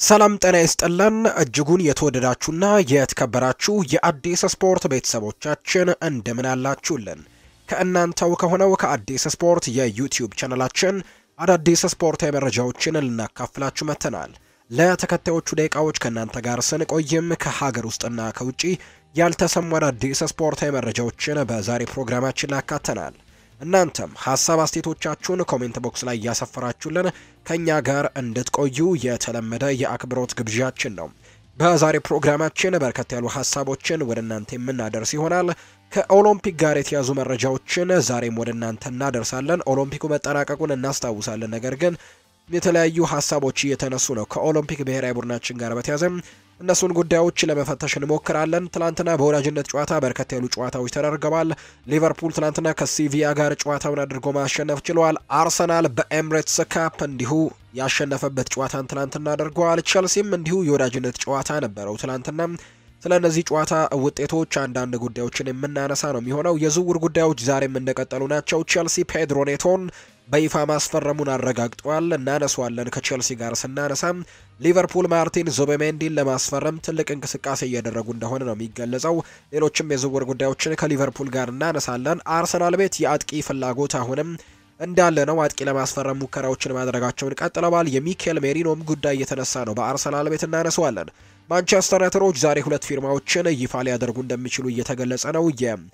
ሰላም ጤና ይስጥልን እጅጉን የተወደዳችሁና የተከበራችሁ የአዲስ ስፖርት ቤተሰቦቻችን እንደምን አላችሁልን? ከእናንተው ከሆነው ከአዲስ ስፖርት የዩቲዩብ ቻነላችን አዳዲስ ስፖርታዊ መረጃዎችን ልናካፍላችሁ መጥተናል። ለተከታዮቹ ደቂቃዎች ከእናንተ ጋር ስንቆይም ከሀገር ውስጥና ከውጭ ያልተሰሙ አዳዲስ ስፖርታዊ መረጃዎችን በዛሬ ፕሮግራማችን ላይ ያካተናል። እናንተም ሀሳብ አስተያየቶቻችሁን ኮሜንት ቦክስ ላይ እያሰፈራችሁልን ከኛ ጋር እንድትቆዩ የተለመደ የአክብሮት ግብዣችን ነው። በዛሬ ፕሮግራማችን በርከት ያሉ ሀሳቦችን ወደ እናንተ የምናደርስ ይሆናል። ከኦሎምፒክ ጋር የተያዙ መረጃዎችን ዛሬም ወደ እናንተ እናደርሳለን። ኦሎምፒኩ መጠናቀቁን እናስታውሳለን። ነገር ግን የተለያዩ ሀሳቦች እየተነሱ ነው። ከኦሎምፒክ ብሔራዊ ቡድናችን ጋር በተያዘ እነሱን ጉዳዮች ለመፈተሽ እንሞክራለን። ትላንትና በወዳጅነት ጨዋታ በርከት ያሉ ጨዋታዎች ተደርገዋል። ሊቨርፑል ትላንትና ከሲቪያ ጋር ጨዋታውን አድርጎ ማሸነፍ ችለዋል። አርሰናል በኤምሬትስ ካፕ እንዲሁ ያሸነፈበት ጨዋታን ትላንትና አድርገዋል። ቸልሲም እንዲሁ የወዳጅነት ጨዋታ ነበረው ትላንትና። ስለ እነዚህ ጨዋታ ውጤቶች አንዳንድ ጉዳዮችን የምናነሳ ነው የሚሆነው። የዝውውር ጉዳዮች ዛሬም እንደቀጠሉ ናቸው። ቸልሲ ፔድሮ ኔቶን በይፋ ማስፈረሙን አረጋግጧል። እናነሷለን። ከቼልሲ ጋር ስናነሳም ሊቨርፑል ማርቲን ዙቤሜንዲን ለማስፈረም ትልቅ እንቅስቃሴ እያደረጉ እንደሆነ ነው የሚገለጸው። ሌሎችም የዝውውር ጉዳዮችን ከሊቨርፑል ጋር እናነሳለን። አርሰናል ቤት የአጥቂ ፍላጎት አሁንም እንዳለ ነው። አጥቂ ለማስፈረም ሙከራዎችን ማድረጋቸውን ቀጥለዋል። የሚኬል ሜሪኖም ጉዳይ እየተነሳ ነው። በአርሰናል ቤት እናነሳዋለን። ማንቸስተር ዩናይትዶች ዛሬ ሁለት ፊርማዎችን ይፋ ሊያደርጉ እንደሚችሉ እየተገለጸ ነው።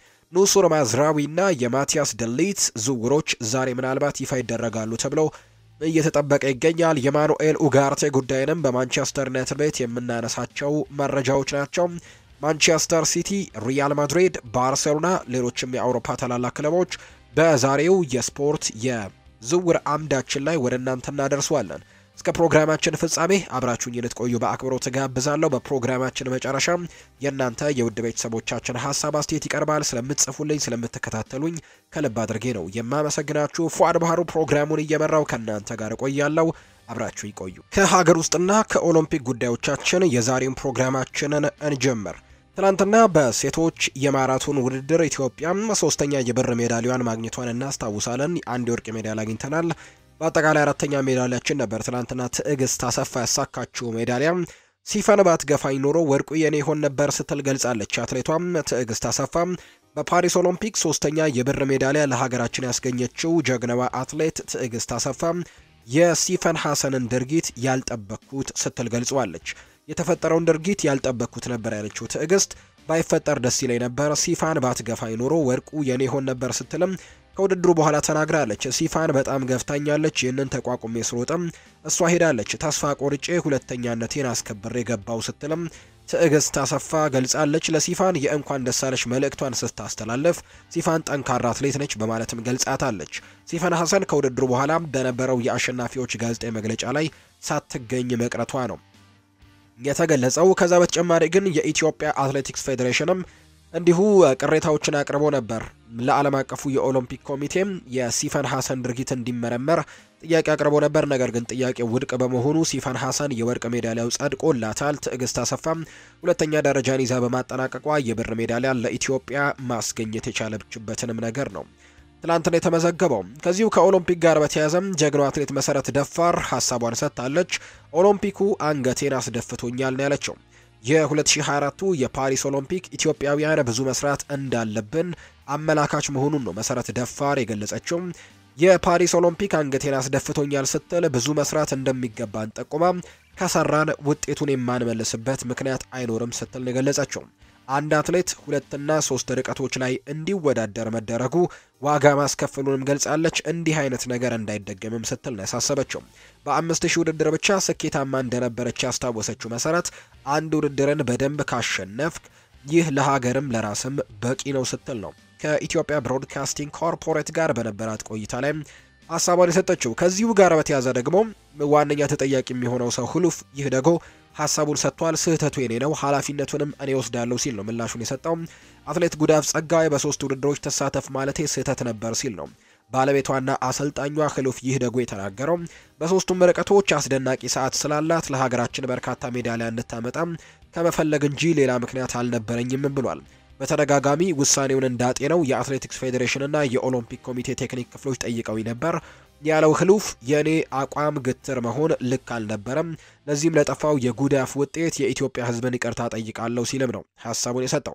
ኑሱር ማዝራዊ እና የማቲያስ ደሊት ዝውውሮች ዛሬ ምናልባት ይፋ ይደረጋሉ ተብለው እየተጠበቀ ይገኛል። የማኑኤል ኡጋርቴ ጉዳይንም በማንቸስተር ዩናይትድ ቤት የምናነሳቸው መረጃዎች ናቸው። ማንቸስተር ሲቲ፣ ሪያል ማድሪድ፣ ባርሴሎና፣ ሌሎችም የአውሮፓ ታላላቅ ክለቦች በዛሬው የስፖርት የዝውውር አምዳችን ላይ ወደ እናንተ እናደርሷለን። እስከ ፕሮግራማችን ፍጻሜ አብራችሁኝ ልትቆዩ በአክብሮት ጋብዛለሁ። በፕሮግራማችን መጨረሻ የእናንተ የውድ ቤተሰቦቻችን ሀሳብ አስተያየት ይቀርባል። ስለምትጽፉልኝ፣ ስለምትከታተሉኝ ከልብ አድርጌ ነው የማመሰግናችሁ። ፉአድ ባህሩ ፕሮግራሙን እየመራው ከእናንተ ጋር እቆያለሁ። አብራችሁ ይቆዩ። ከሀገር ውስጥና ከኦሎምፒክ ጉዳዮቻችን የዛሬውን ፕሮግራማችንን እንጀምር። ትናንትና በሴቶች የማራቶን ውድድር ኢትዮጵያ ሶስተኛ የብር ሜዳሊያዋን ማግኘቷን እናስታውሳለን። አንድ የወርቅ ሜዳሊያ አግኝተናል። በአጠቃላይ አራተኛ ሜዳሊያችን ነበር። ትናንትና ትዕግስት አሰፋ ያሳካችው ሜዳሊያ ሲፈን ባትገፋኝ ኖሮ ወርቁ የኔ ይሆን ነበር ስትል ገልጻለች። አትሌቷም ትዕግስት አሰፋ በፓሪስ ኦሎምፒክ ሶስተኛ የብር ሜዳሊያ ለሀገራችን ያስገኘችው ጀግናዋ አትሌት ትዕግስት አሰፋ የሲፈን ሐሰንን ድርጊት ያልጠበቅኩት ስትል ገልጸዋለች። የተፈጠረውን ድርጊት ያልጠበቅኩት ነበር ያለችው ትዕግስት ባይፈጠር ደስ ይለኝ ነበር፣ ሲፋን ባትገፋኝ ኖሮ ወርቁ የኔ ይሆን ነበር ስትልም ከውድድሩ በኋላ ተናግራለች። ሲፋን በጣም ገፍታኛለች። ይህንን ተቋቁሜ ስሮጥም እሷ ሄዳለች። ተስፋ ቆርጬ ሁለተኛነቴን አስከብሬ ገባው ስትልም ትዕግስት አሰፋ ገልጻለች። ለሲፋን የእንኳን ደሳለች መልእክቷን ስታስተላለፍ ሲፋን ጠንካራ አትሌት ነች በማለትም ገልጻታለች። ሲፋን ሐሰን ከውድድሩ በኋላ በነበረው የአሸናፊዎች ጋዜጣዊ መግለጫ ላይ ሳትገኝ መቅረቷ ነው የተገለጸው። ከዛ በተጨማሪ ግን የኢትዮጵያ አትሌቲክስ ፌዴሬሽንም እንዲሁ ቅሬታዎችን አቅርቦ ነበር። ለዓለም አቀፉ የኦሎምፒክ ኮሚቴም የሲፈን ሐሰን ድርጊት እንዲመረመር ጥያቄ አቅርቦ ነበር። ነገር ግን ጥያቄው ውድቅ በመሆኑ ሲፈን ሐሰን የወርቅ ሜዳሊያው ጸድቆላታል። ትዕግስት አሰፋም ሁለተኛ ደረጃን ይዛ በማጠናቀቋ የብር ሜዳሊያ ለኢትዮጵያ ማስገኘት የቻለችበትንም ነገር ነው ትላንትና የተመዘገበው። ከዚሁ ከኦሎምፒክ ጋር በተያያዘም ጀግናው አትሌት መሰረት ደፋር ሀሳቧን ሰጥታለች። ኦሎምፒኩ አንገቴን አስደፍቶኛል ነው ያለችው። የ2024ቱ የፓሪስ ኦሎምፒክ ኢትዮጵያውያን ብዙ መስራት እንዳለብን አመላካች መሆኑን ነው መሰረት ደፋር የገለጸችው። የፓሪስ ኦሎምፒክ አንገቴን አስደፍቶኛል ስትል ብዙ መስራት እንደሚገባን ጠቁማ ከሰራን ውጤቱን የማንመልስበት ምክንያት አይኖርም ስትል ነው የገለጸችው። አንድ አትሌት ሁለትና ሶስት ርቀቶች ላይ እንዲወዳደር መደረጉ ዋጋ ማስከፈሉንም ገልጻለች። እንዲህ አይነት ነገር እንዳይደገምም ስትል ነው ያሳሰበችው። በአምስት ሺህ ውድድር ብቻ ስኬታማ እንደነበረች ያስታወሰችው መሰረት አንድ ውድድርን በደንብ ካሸነፍክ ይህ ለሀገርም ለራስም በቂ ነው ስትል ነው ከኢትዮጵያ ብሮድካስቲንግ ኮርፖሬት ጋር በነበራት ቆይታ ላይ ሀሳቧን የሰጠችው። ከዚሁ ጋር በተያዘ ደግሞ ዋነኛ ተጠያቂ የሚሆነው ሰው ህሉፍ ይህ ደግሞ ሀሳቡን ሰጥቷል። ስህተቱ የኔ ነው፣ ኃላፊነቱንም እኔ ወስዳለሁ ሲል ነው ምላሹን የሰጠው። አትሌት ጉዳፍ ጸጋይ በሶስት ውድድሮች ተሳተፍ ማለቴ ስህተት ነበር ሲል ነው ባለቤቷና አሰልጣኟ ህሉፍ ይህ ደግሞ የተናገረው። በሶስቱም ርቀቶች አስደናቂ ሰዓት ስላላት ለሀገራችን በርካታ ሜዳሊያ እንድታመጣም ከመፈለግ እንጂ ሌላ ምክንያት አልነበረኝም ብሏል። በተደጋጋሚ ውሳኔውን እንዳጤነው የአትሌቲክስ ፌዴሬሽንና የኦሎምፒክ ኮሚቴ ቴክኒክ ክፍሎች ጠይቀው ነበር። ያለው ህሉፍ የእኔ አቋም ግትር መሆን ልክ አልነበረም። ለዚህም ለጠፋው የጉዳፍ ውጤት የኢትዮጵያ ሕዝብን ይቅርታ ጠይቃለሁ ሲልም ነው ሀሳቡን የሰጠው።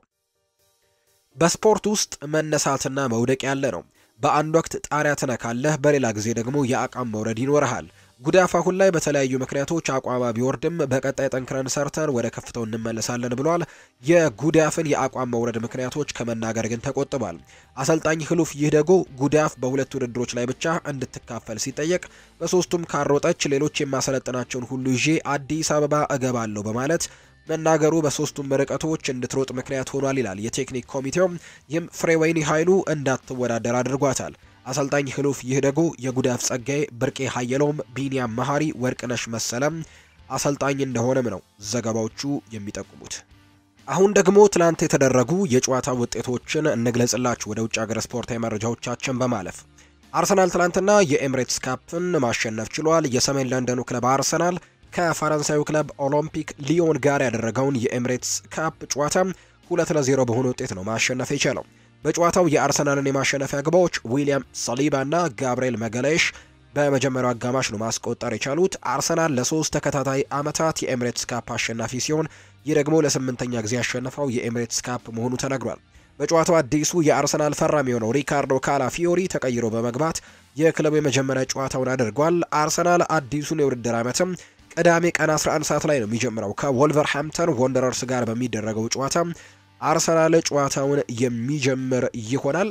በስፖርት ውስጥ መነሳትና መውደቅ ያለ ነው። በአንድ ወቅት ጣሪያ ትነካለህ፣ በሌላ ጊዜ ደግሞ የአቋም መውረድ ይኖርሃል። ጉዳፍ አሁን ላይ በተለያዩ ምክንያቶች አቋማ ቢወርድም በቀጣይ ጠንክረን ሰርተን ወደ ከፍታው እንመለሳለን ብሏል። የጉዳፍን የአቋም መውረድ ምክንያቶች ከመናገር ግን ተቆጥቧል። አሰልጣኝ ህሉፍ ይህ ደጎ ጉዳፍ በሁለት ውድድሮች ላይ ብቻ እንድትካፈል ሲጠየቅ በሶስቱም ካሮጠች ሌሎች የማሰለጥናቸውን ሁሉ ይዤ አዲስ አበባ እገባለሁ በማለት መናገሩ በሶስቱም ርቀቶች እንድትሮጥ ምክንያት ሆኗል ይላል የቴክኒክ ኮሚቴው። ይህም ፍሬወይኒ ኃይሉ እንዳትወዳደር አድርጓታል። አሰልጣኝ ህሉፍ ይህ ደጎ የጉዳፍ ጸጋዬ፣ ብርቄ ሀየሎም፣ ቢኒያም መሀሪ፣ ወርቅነሽ መሰለም አሰልጣኝ እንደሆነም ነው ዘገባዎቹ የሚጠቁሙት። አሁን ደግሞ ትላንት የተደረጉ የጨዋታ ውጤቶችን እንግለጽላችሁ ወደ ውጭ ሀገር ስፖርታዊ መረጃዎቻችን በማለፍ አርሰናል ትላንትና የኤምሬትስ ካፕን ማሸነፍ ችሏል። የሰሜን ለንደኑ ክለብ አርሰናል ከፈረንሳዩ ክለብ ኦሎምፒክ ሊዮን ጋር ያደረገውን የኤምሬትስ ካፕ ጨዋታ ሁለት ለዜሮ በሆነ ውጤት ነው ማሸነፍ የቻለው። በጨዋታው የአርሰናልን የማሸነፊያ ግባዎች ዊሊያም ሳሊባ እና ጋብርኤል መገለሽ በመጀመሪያው አጋማሽ ነው ማስቆጠር የቻሉት። አርሰናል ለሶስት ተከታታይ ዓመታት የኤምሬትስ ካፕ አሸናፊ ሲሆን ይህ ደግሞ ለስምንተኛ ጊዜ ያሸነፈው የኤምሬትስ ካፕ መሆኑ ተነግሯል። በጨዋታው አዲሱ የአርሰናል ፈራሚ የሆነው ሪካርዶ ካላፊዮሪ ተቀይሮ በመግባት የክለቡ የመጀመሪያ ጨዋታውን አድርጓል። አርሰናል አዲሱን የውድድር ዓመትም ቅዳሜ ቀን 11 ሰዓት ላይ ነው የሚጀምረው ከወልቨርሃምፕተን ወንደረርስ ጋር በሚደረገው ጨዋታ አርሰናል ጨዋታውን የሚጀምር ይሆናል።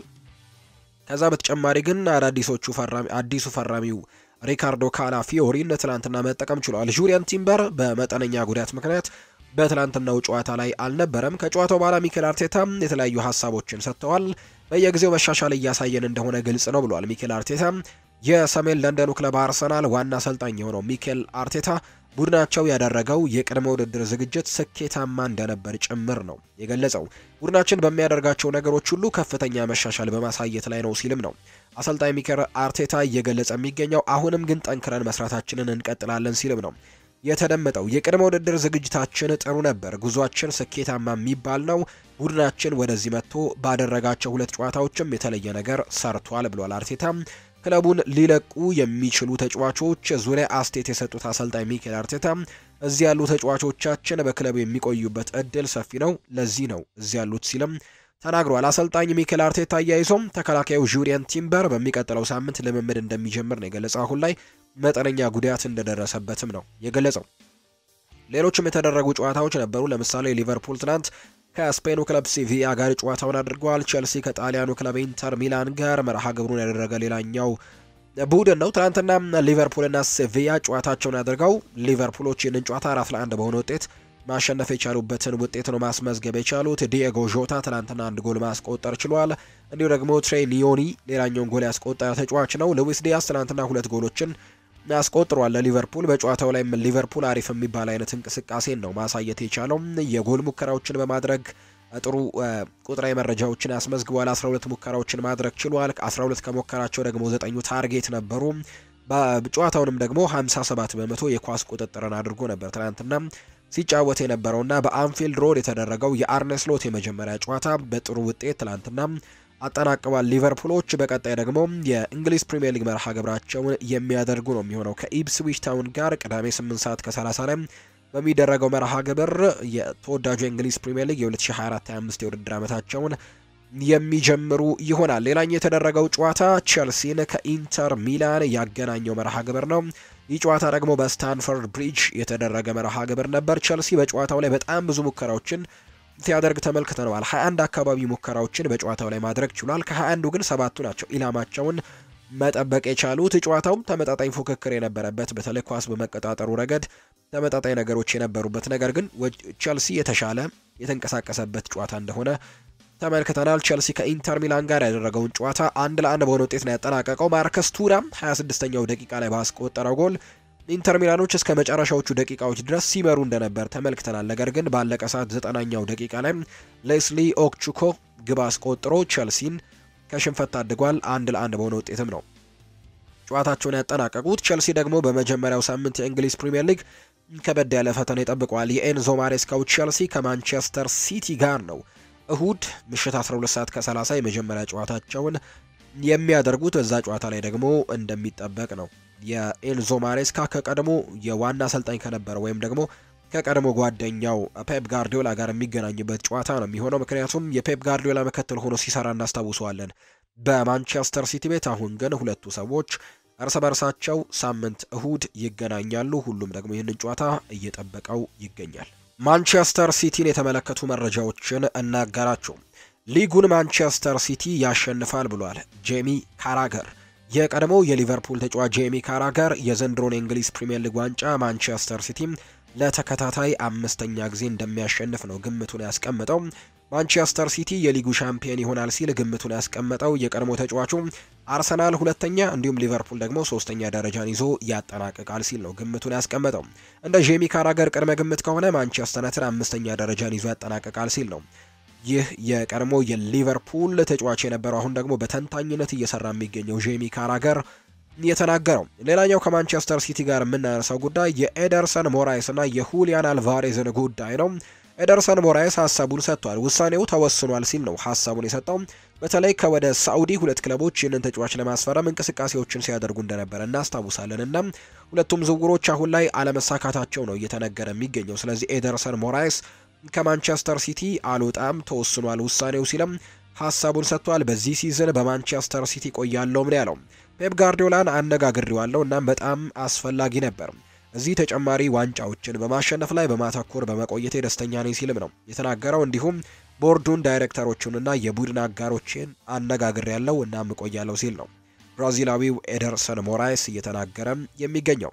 ከዛ በተጨማሪ ግን አዳዲሶቹ ፈራሚ አዲሱ ፈራሚው ሪካርዶ ካላፊዮሪን ትላንትና መጠቀም ችሏል። ጁሪያን ቲምበር በመጠነኛ ጉዳት ምክንያት በትላንትናው ጨዋታ ላይ አልነበረም። ከጨዋታው በኋላ ሚኬል አርቴታ የተለያዩ ሀሳቦችን ሰጥተዋል። በየጊዜው መሻሻል እያሳየን እንደሆነ ግልጽ ነው ብሏል ሚኬል አርቴታ። የሰሜን ለንደኑ ክለብ አርሰናል ዋና አሰልጣኝ የሆነው ሚኬል አርቴታ ቡድናቸው ያደረገው የቅድመ ውድድር ዝግጅት ስኬታማ እንደነበር ጭምር ነው የገለጸው። ቡድናችን በሚያደርጋቸው ነገሮች ሁሉ ከፍተኛ መሻሻል በማሳየት ላይ ነው ሲልም ነው አሰልጣኝ ሚኬል አርቴታ እየገለጸ የሚገኘው። አሁንም ግን ጠንክረን መስራታችንን እንቀጥላለን ሲልም ነው የተደመጠው። የቅድመ ውድድር ዝግጅታችን ጥሩ ነበር፣ ጉዟችን ስኬታማ የሚባል ነው። ቡድናችን ወደዚህ መጥቶ ባደረጋቸው ሁለት ጨዋታዎችም የተለየ ነገር ሰርቷል ብሏል አርቴታ። ክለቡን ሊለቁ የሚችሉ ተጫዋቾች ዙሪያ አስቴት የሰጡት አሰልጣኝ ሚኬል አርቴታ እዚህ ያሉ ተጫዋቾቻችን በክለቡ የሚቆዩበት እድል ሰፊ ነው፣ ለዚህ ነው እዚህ ያሉት ሲልም ተናግሯል። አሰልጣኝ ሚኬል አርቴታ አያይዞም ተከላካዩ ጁሪየን ቲምበር በሚቀጥለው ሳምንት ልምምድ እንደሚጀምር ነው የገለጸው። አሁን ላይ መጠነኛ ጉዳት እንደደረሰበትም ነው የገለጸው። ሌሎችም የተደረጉ ጨዋታዎች ነበሩ። ለምሳሌ ሊቨርፑል ትናንት ከስፔኑ ክለብ ሲቪያ ጋር ጨዋታውን አድርገዋል። ቼልሲ ከጣሊያኑ ክለብ ኢንተር ሚላን ጋር መርሃ ግብሩን ያደረገ ሌላኛው ቡድን ነው። ትናንትና ሊቨርፑልና ሲቪያ ጨዋታቸውን አድርገው ሊቨርፑሎች ይህንን ጨዋታ አራት ለአንድ በሆነ ውጤት ማሸነፍ የቻሉበትን ውጤት ነው ማስመዝገብ የቻሉት። ዲየጎ ዦታ ትናንትና አንድ ጎል ማስቆጠር ችሏል። እንዲሁ ደግሞ ትሬ ኒዮኒ ሌላኛውን ጎል ያስቆጠረ ተጫዋች ነው። ሉዊስ ዲያስ ትናንትና ሁለት ጎሎችን አስቆጥሯል ለሊቨርፑል። በጨዋታው ላይም ሊቨርፑል አሪፍ የሚባል አይነት እንቅስቃሴን ነው ማሳየት የቻለው። የጎል ሙከራዎችን በማድረግ ጥሩ ቁጥራዊ መረጃዎችን አስመዝግቧል። 12 ሙከራዎችን ማድረግ ችሏል። 12 ከሞከራቸው ደግሞ ዘጠኙ ታርጌት ነበሩ። በጨዋታውንም ደግሞ 57 በመቶ የኳስ ቁጥጥርን አድርጎ ነበር ትናንትና ሲጫወት የነበረውና በአንፊልድ ሮድ የተደረገው የአርነ ስሎት የመጀመሪያ ጨዋታ በጥሩ ውጤት ትላንትና አጠናቅቧል። ሊቨርፑሎች በቀጣይ ደግሞ የእንግሊዝ ፕሪምየር ሊግ መርሃ ግብራቸውን የሚያደርጉ ነው የሚሆነው ከኢፕስዊች ታውን ጋር ቅዳሜ 8 ሰዓት ከ30 ላይ በሚደረገው መርሃ ግብር የተወዳጁ የእንግሊዝ ፕሪምየር ሊግ የ2024/25 የውድድር ዓመታቸውን የሚጀምሩ ይሆናል። ሌላኛው የተደረገው ጨዋታ ቼልሲን ከኢንተር ሚላን ያገናኘው መርሃ ግብር ነው። ይህ ጨዋታ ደግሞ በስታንፈርድ ብሪጅ የተደረገ መርሃ ግብር ነበር። ቼልሲ በጨዋታው ላይ በጣም ብዙ ሙከራዎችን ሲያደርግ ተመልክተነዋል። 21 አካባቢ ሙከራዎችን በጨዋታው ላይ ማድረግ ችሏል። ከ21ዱ ግን ሰባቱ ናቸው ኢላማቸውን መጠበቅ የቻሉት። ጨዋታውም ተመጣጣኝ ፉክክር የነበረበት በተለይ ኳስ በመቀጣጠሩ ረገድ ተመጣጣኝ ነገሮች የነበሩበት ነገር ግን ቼልሲ የተሻለ የተንቀሳቀሰበት ጨዋታ እንደሆነ ተመልክተናል። ቼልሲ ከኢንተር ሚላን ጋር ያደረገውን ጨዋታ አንድ ለአንድ በሆነ ውጤት ነው ያጠናቀቀው። ማርከስ ቱራም 26ኛው ደቂቃ ላይ ባስቆጠረው ጎል ኢንተር ሚላኖች እስከ መጨረሻዎቹ ደቂቃዎች ድረስ ሲመሩ እንደነበር ተመልክተናል። ነገር ግን ባለቀ ሰዓት ዘጠናኛው ደቂቃ ላይ ሌስሊ ኦክቹኮ ግብ አስቆጥሮ ቼልሲን ከሽንፈት ታድጓል። አንድ ለአንድ በሆነ ውጤትም ነው ጨዋታቸውን ያጠናቀቁት። ቼልሲ ደግሞ በመጀመሪያው ሳምንት የእንግሊዝ ፕሪምየር ሊግ ከበድ ያለ ፈተና ይጠብቀዋል። የኤንዞ ማሬስካው ቼልሲ ከማንቸስተር ሲቲ ጋር ነው እሁድ ምሽት 12 ሰዓት ከ30 የመጀመሪያ ጨዋታቸውን የሚያደርጉት በዛ ጨዋታ ላይ ደግሞ እንደሚጠበቅ ነው። የኤንዞ ማሬስካ ከቀድሞ የዋና አሰልጣኝ ከነበረ ወይም ደግሞ ከቀድሞ ጓደኛው ፔፕ ጋርዲዮላ ጋር የሚገናኝበት ጨዋታ ነው የሚሆነው። ምክንያቱም የፔፕ ጋርዲዮላ ምክትል ሆኖ ሲሰራ እናስታውሰዋለን በማንቸስተር ሲቲ ቤት። አሁን ግን ሁለቱ ሰዎች እርስ በርሳቸው ሳምንት እሁድ ይገናኛሉ። ሁሉም ደግሞ ይህንን ጨዋታ እየጠበቀው ይገኛል። ማንቸስተር ሲቲን የተመለከቱ መረጃዎችን እናጋራቸው። ሊጉን ማንቸስተር ሲቲ ያሸንፋል ብሏል ጄሚ ካራገር። የቀድሞው የሊቨርፑል ተጫዋች ጄሚ ካራገር የዘንድሮን የእንግሊዝ ፕሪምየር ሊግ ዋንጫ ማንቸስተር ሲቲ ለተከታታይ አምስተኛ ጊዜ እንደሚያሸንፍ ነው ግምቱን ያስቀምጠው። ማንቸስተር ሲቲ የሊጉ ሻምፒየን ይሆናል ሲል ግምቱን ያስቀመጠው የቀድሞ ተጫዋቹ አርሰናል ሁለተኛ እንዲሁም ሊቨርፑል ደግሞ ሶስተኛ ደረጃን ይዞ ያጠናቅቃል ሲል ነው ግምቱን ያስቀመጠው። እንደ ጄሚ ካራገር ቅድመ ግምት ከሆነ ማንቸስተር ዩናይትድ አምስተኛ ደረጃን ይዞ ያጠናቅቃል ሲል ነው ይህ የቀድሞ የሊቨርፑል ተጫዋች የነበረው አሁን ደግሞ በተንታኝነት እየሰራ የሚገኘው ጄሚ ካራገር የተናገረው። ሌላኛው ከማንቸስተር ሲቲ ጋር የምናነሳው ጉዳይ የኤደርሰን ሞራይስ እና የሁሊያን አልቫሬዝን ጉዳይ ነው። ኤደርሰን ሞራይስ ሀሳቡን ሰጥቷል። ውሳኔው ተወስኗል ሲል ነው ሀሳቡን የሰጠው። በተለይ ከወደ ሳኡዲ ሁለት ክለቦች ይህንን ተጫዋች ለማስፈረም እንቅስቃሴዎችን ሲያደርጉ እንደነበረ እናስታውሳለን እና ሁለቱም ዝውውሮች አሁን ላይ አለመሳካታቸው ነው እየተነገረ የሚገኘው። ስለዚህ ኤደርሰን ሞራይስ ከማንቸስተር ሲቲ አልወጣም ተወስኗል ውሳኔው ሲልም ሀሳቡን ሰጥቷል። በዚህ ሲዝን በማንቸስተር ሲቲ ቆያለሁም ነው ያለው። ፔፕ ጋርዲዮላን አነጋግሬዋለሁ እናም በጣም አስፈላጊ ነበር እዚህ ተጨማሪ ዋንጫዎችን በማሸነፍ ላይ በማተኮር በመቆየቴ ደስተኛ ነኝ ሲልም ነው የተናገረው። እንዲሁም ቦርዱን ዳይሬክተሮቹንና የቡድን አጋሮችን አነጋግሬያለሁ እናም እቆያለሁ ሲል ነው ብራዚላዊው ኤደርሰን ሞራይስ እየተናገረም የሚገኘው።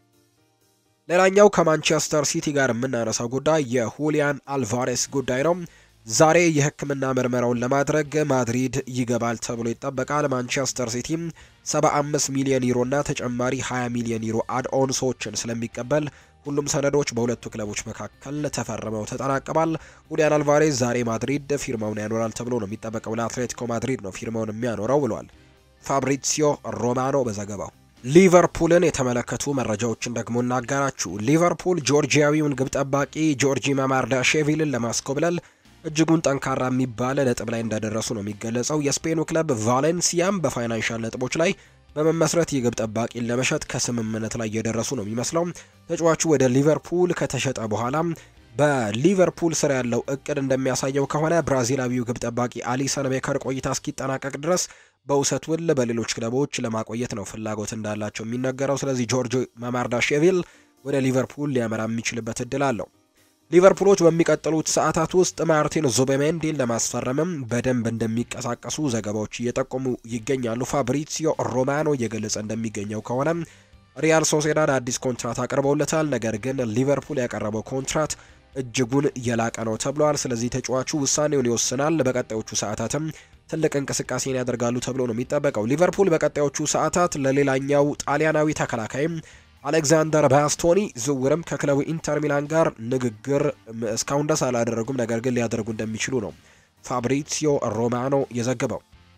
ሌላኛው ከማንቸስተር ሲቲ ጋር የምናነሳው ጉዳይ የሁሊያን አልቫሬስ ጉዳይ ነው። ዛሬ የሕክምና ምርመራውን ለማድረግ ማድሪድ ይገባል ተብሎ ይጠበቃል። ማንቸስተር ሲቲ 75 ሚሊዮን ዩሮ እና ተጨማሪ 20 ሚሊዮን ዩሮ አድኦን ሰዎችን ስለሚቀበል ሁሉም ሰነዶች በሁለቱ ክለቦች መካከል ተፈርመው ተጠናቀዋል። ሁሊያን አልቫሬዝ ዛሬ ማድሪድ ፊርማውን ያኖራል ተብሎ ነው የሚጠበቀው። ለአትሌቲኮ ማድሪድ ነው ፊርማውን የሚያኖረው ብሏል ፋብሪሲዮ ሮማኖ በዘገባው። ሊቨርፑልን የተመለከቱ መረጃዎችን ደግሞ እናጋራችሁ። ሊቨርፑል ጆርጂያዊውን ግብ ጠባቂ ጆርጂ ማማርዳሽቪልን ለማስኮብለል እጅጉን ጠንካራ የሚባል ነጥብ ላይ እንደደረሱ ነው የሚገለጸው። የስፔኑ ክለብ ቫሌንሲያም በፋይናንሻል ነጥቦች ላይ በመመስረት የግብ ጠባቂን ለመሸጥ ከስምምነት ላይ እየደረሱ ነው የሚመስለው። ተጫዋቹ ወደ ሊቨርፑል ከተሸጠ በኋላ በሊቨርፑል ስር ያለው እቅድ እንደሚያሳየው ከሆነ ብራዚላዊው ግብ ጠባቂ አሊሰን ቤከር ቆይታ እስኪጠናቀቅ ድረስ በውሰት ውል በሌሎች ክለቦች ለማቆየት ነው ፍላጎት እንዳላቸው የሚነገረው። ስለዚህ ጆርጅ ማማርዳሽቪሊ ወደ ሊቨርፑል ሊያመራ የሚችልበት እድል አለው። ሊቨርፑሎች በሚቀጥሉት ሰዓታት ውስጥ ማርቲን ዙቤሜንዲን ለማስፈረምም በደንብ እንደሚቀሳቀሱ ዘገባዎች እየጠቆሙ ይገኛሉ። ፋብሪሲዮ ሮማኖ እየገለጸ እንደሚገኘው ከሆነ ሪያል ሶሴዳድ አዲስ ኮንትራት አቅርበውለታል። ነገር ግን ሊቨርፑል ያቀረበው ኮንትራት እጅጉን የላቀ ነው ተብሏል። ስለዚህ ተጫዋቹ ውሳኔውን ይወስናል። በቀጣዮቹ ሰዓታትም ትልቅ እንቅስቃሴን ያደርጋሉ ተብሎ ነው የሚጠበቀው። ሊቨርፑል በቀጣዮቹ ሰዓታት ለሌላኛው ጣሊያናዊ ተከላካይም አሌክዛንደር ባስቶኒ ዝውውርም ከክለቡ ኢንተር ሚላን ጋር ንግግር እስካሁን ድረስ አላደረጉም፣ ነገር ግን ሊያደርጉ እንደሚችሉ ነው ፋብሪሲዮ ሮማኖ የዘገበው።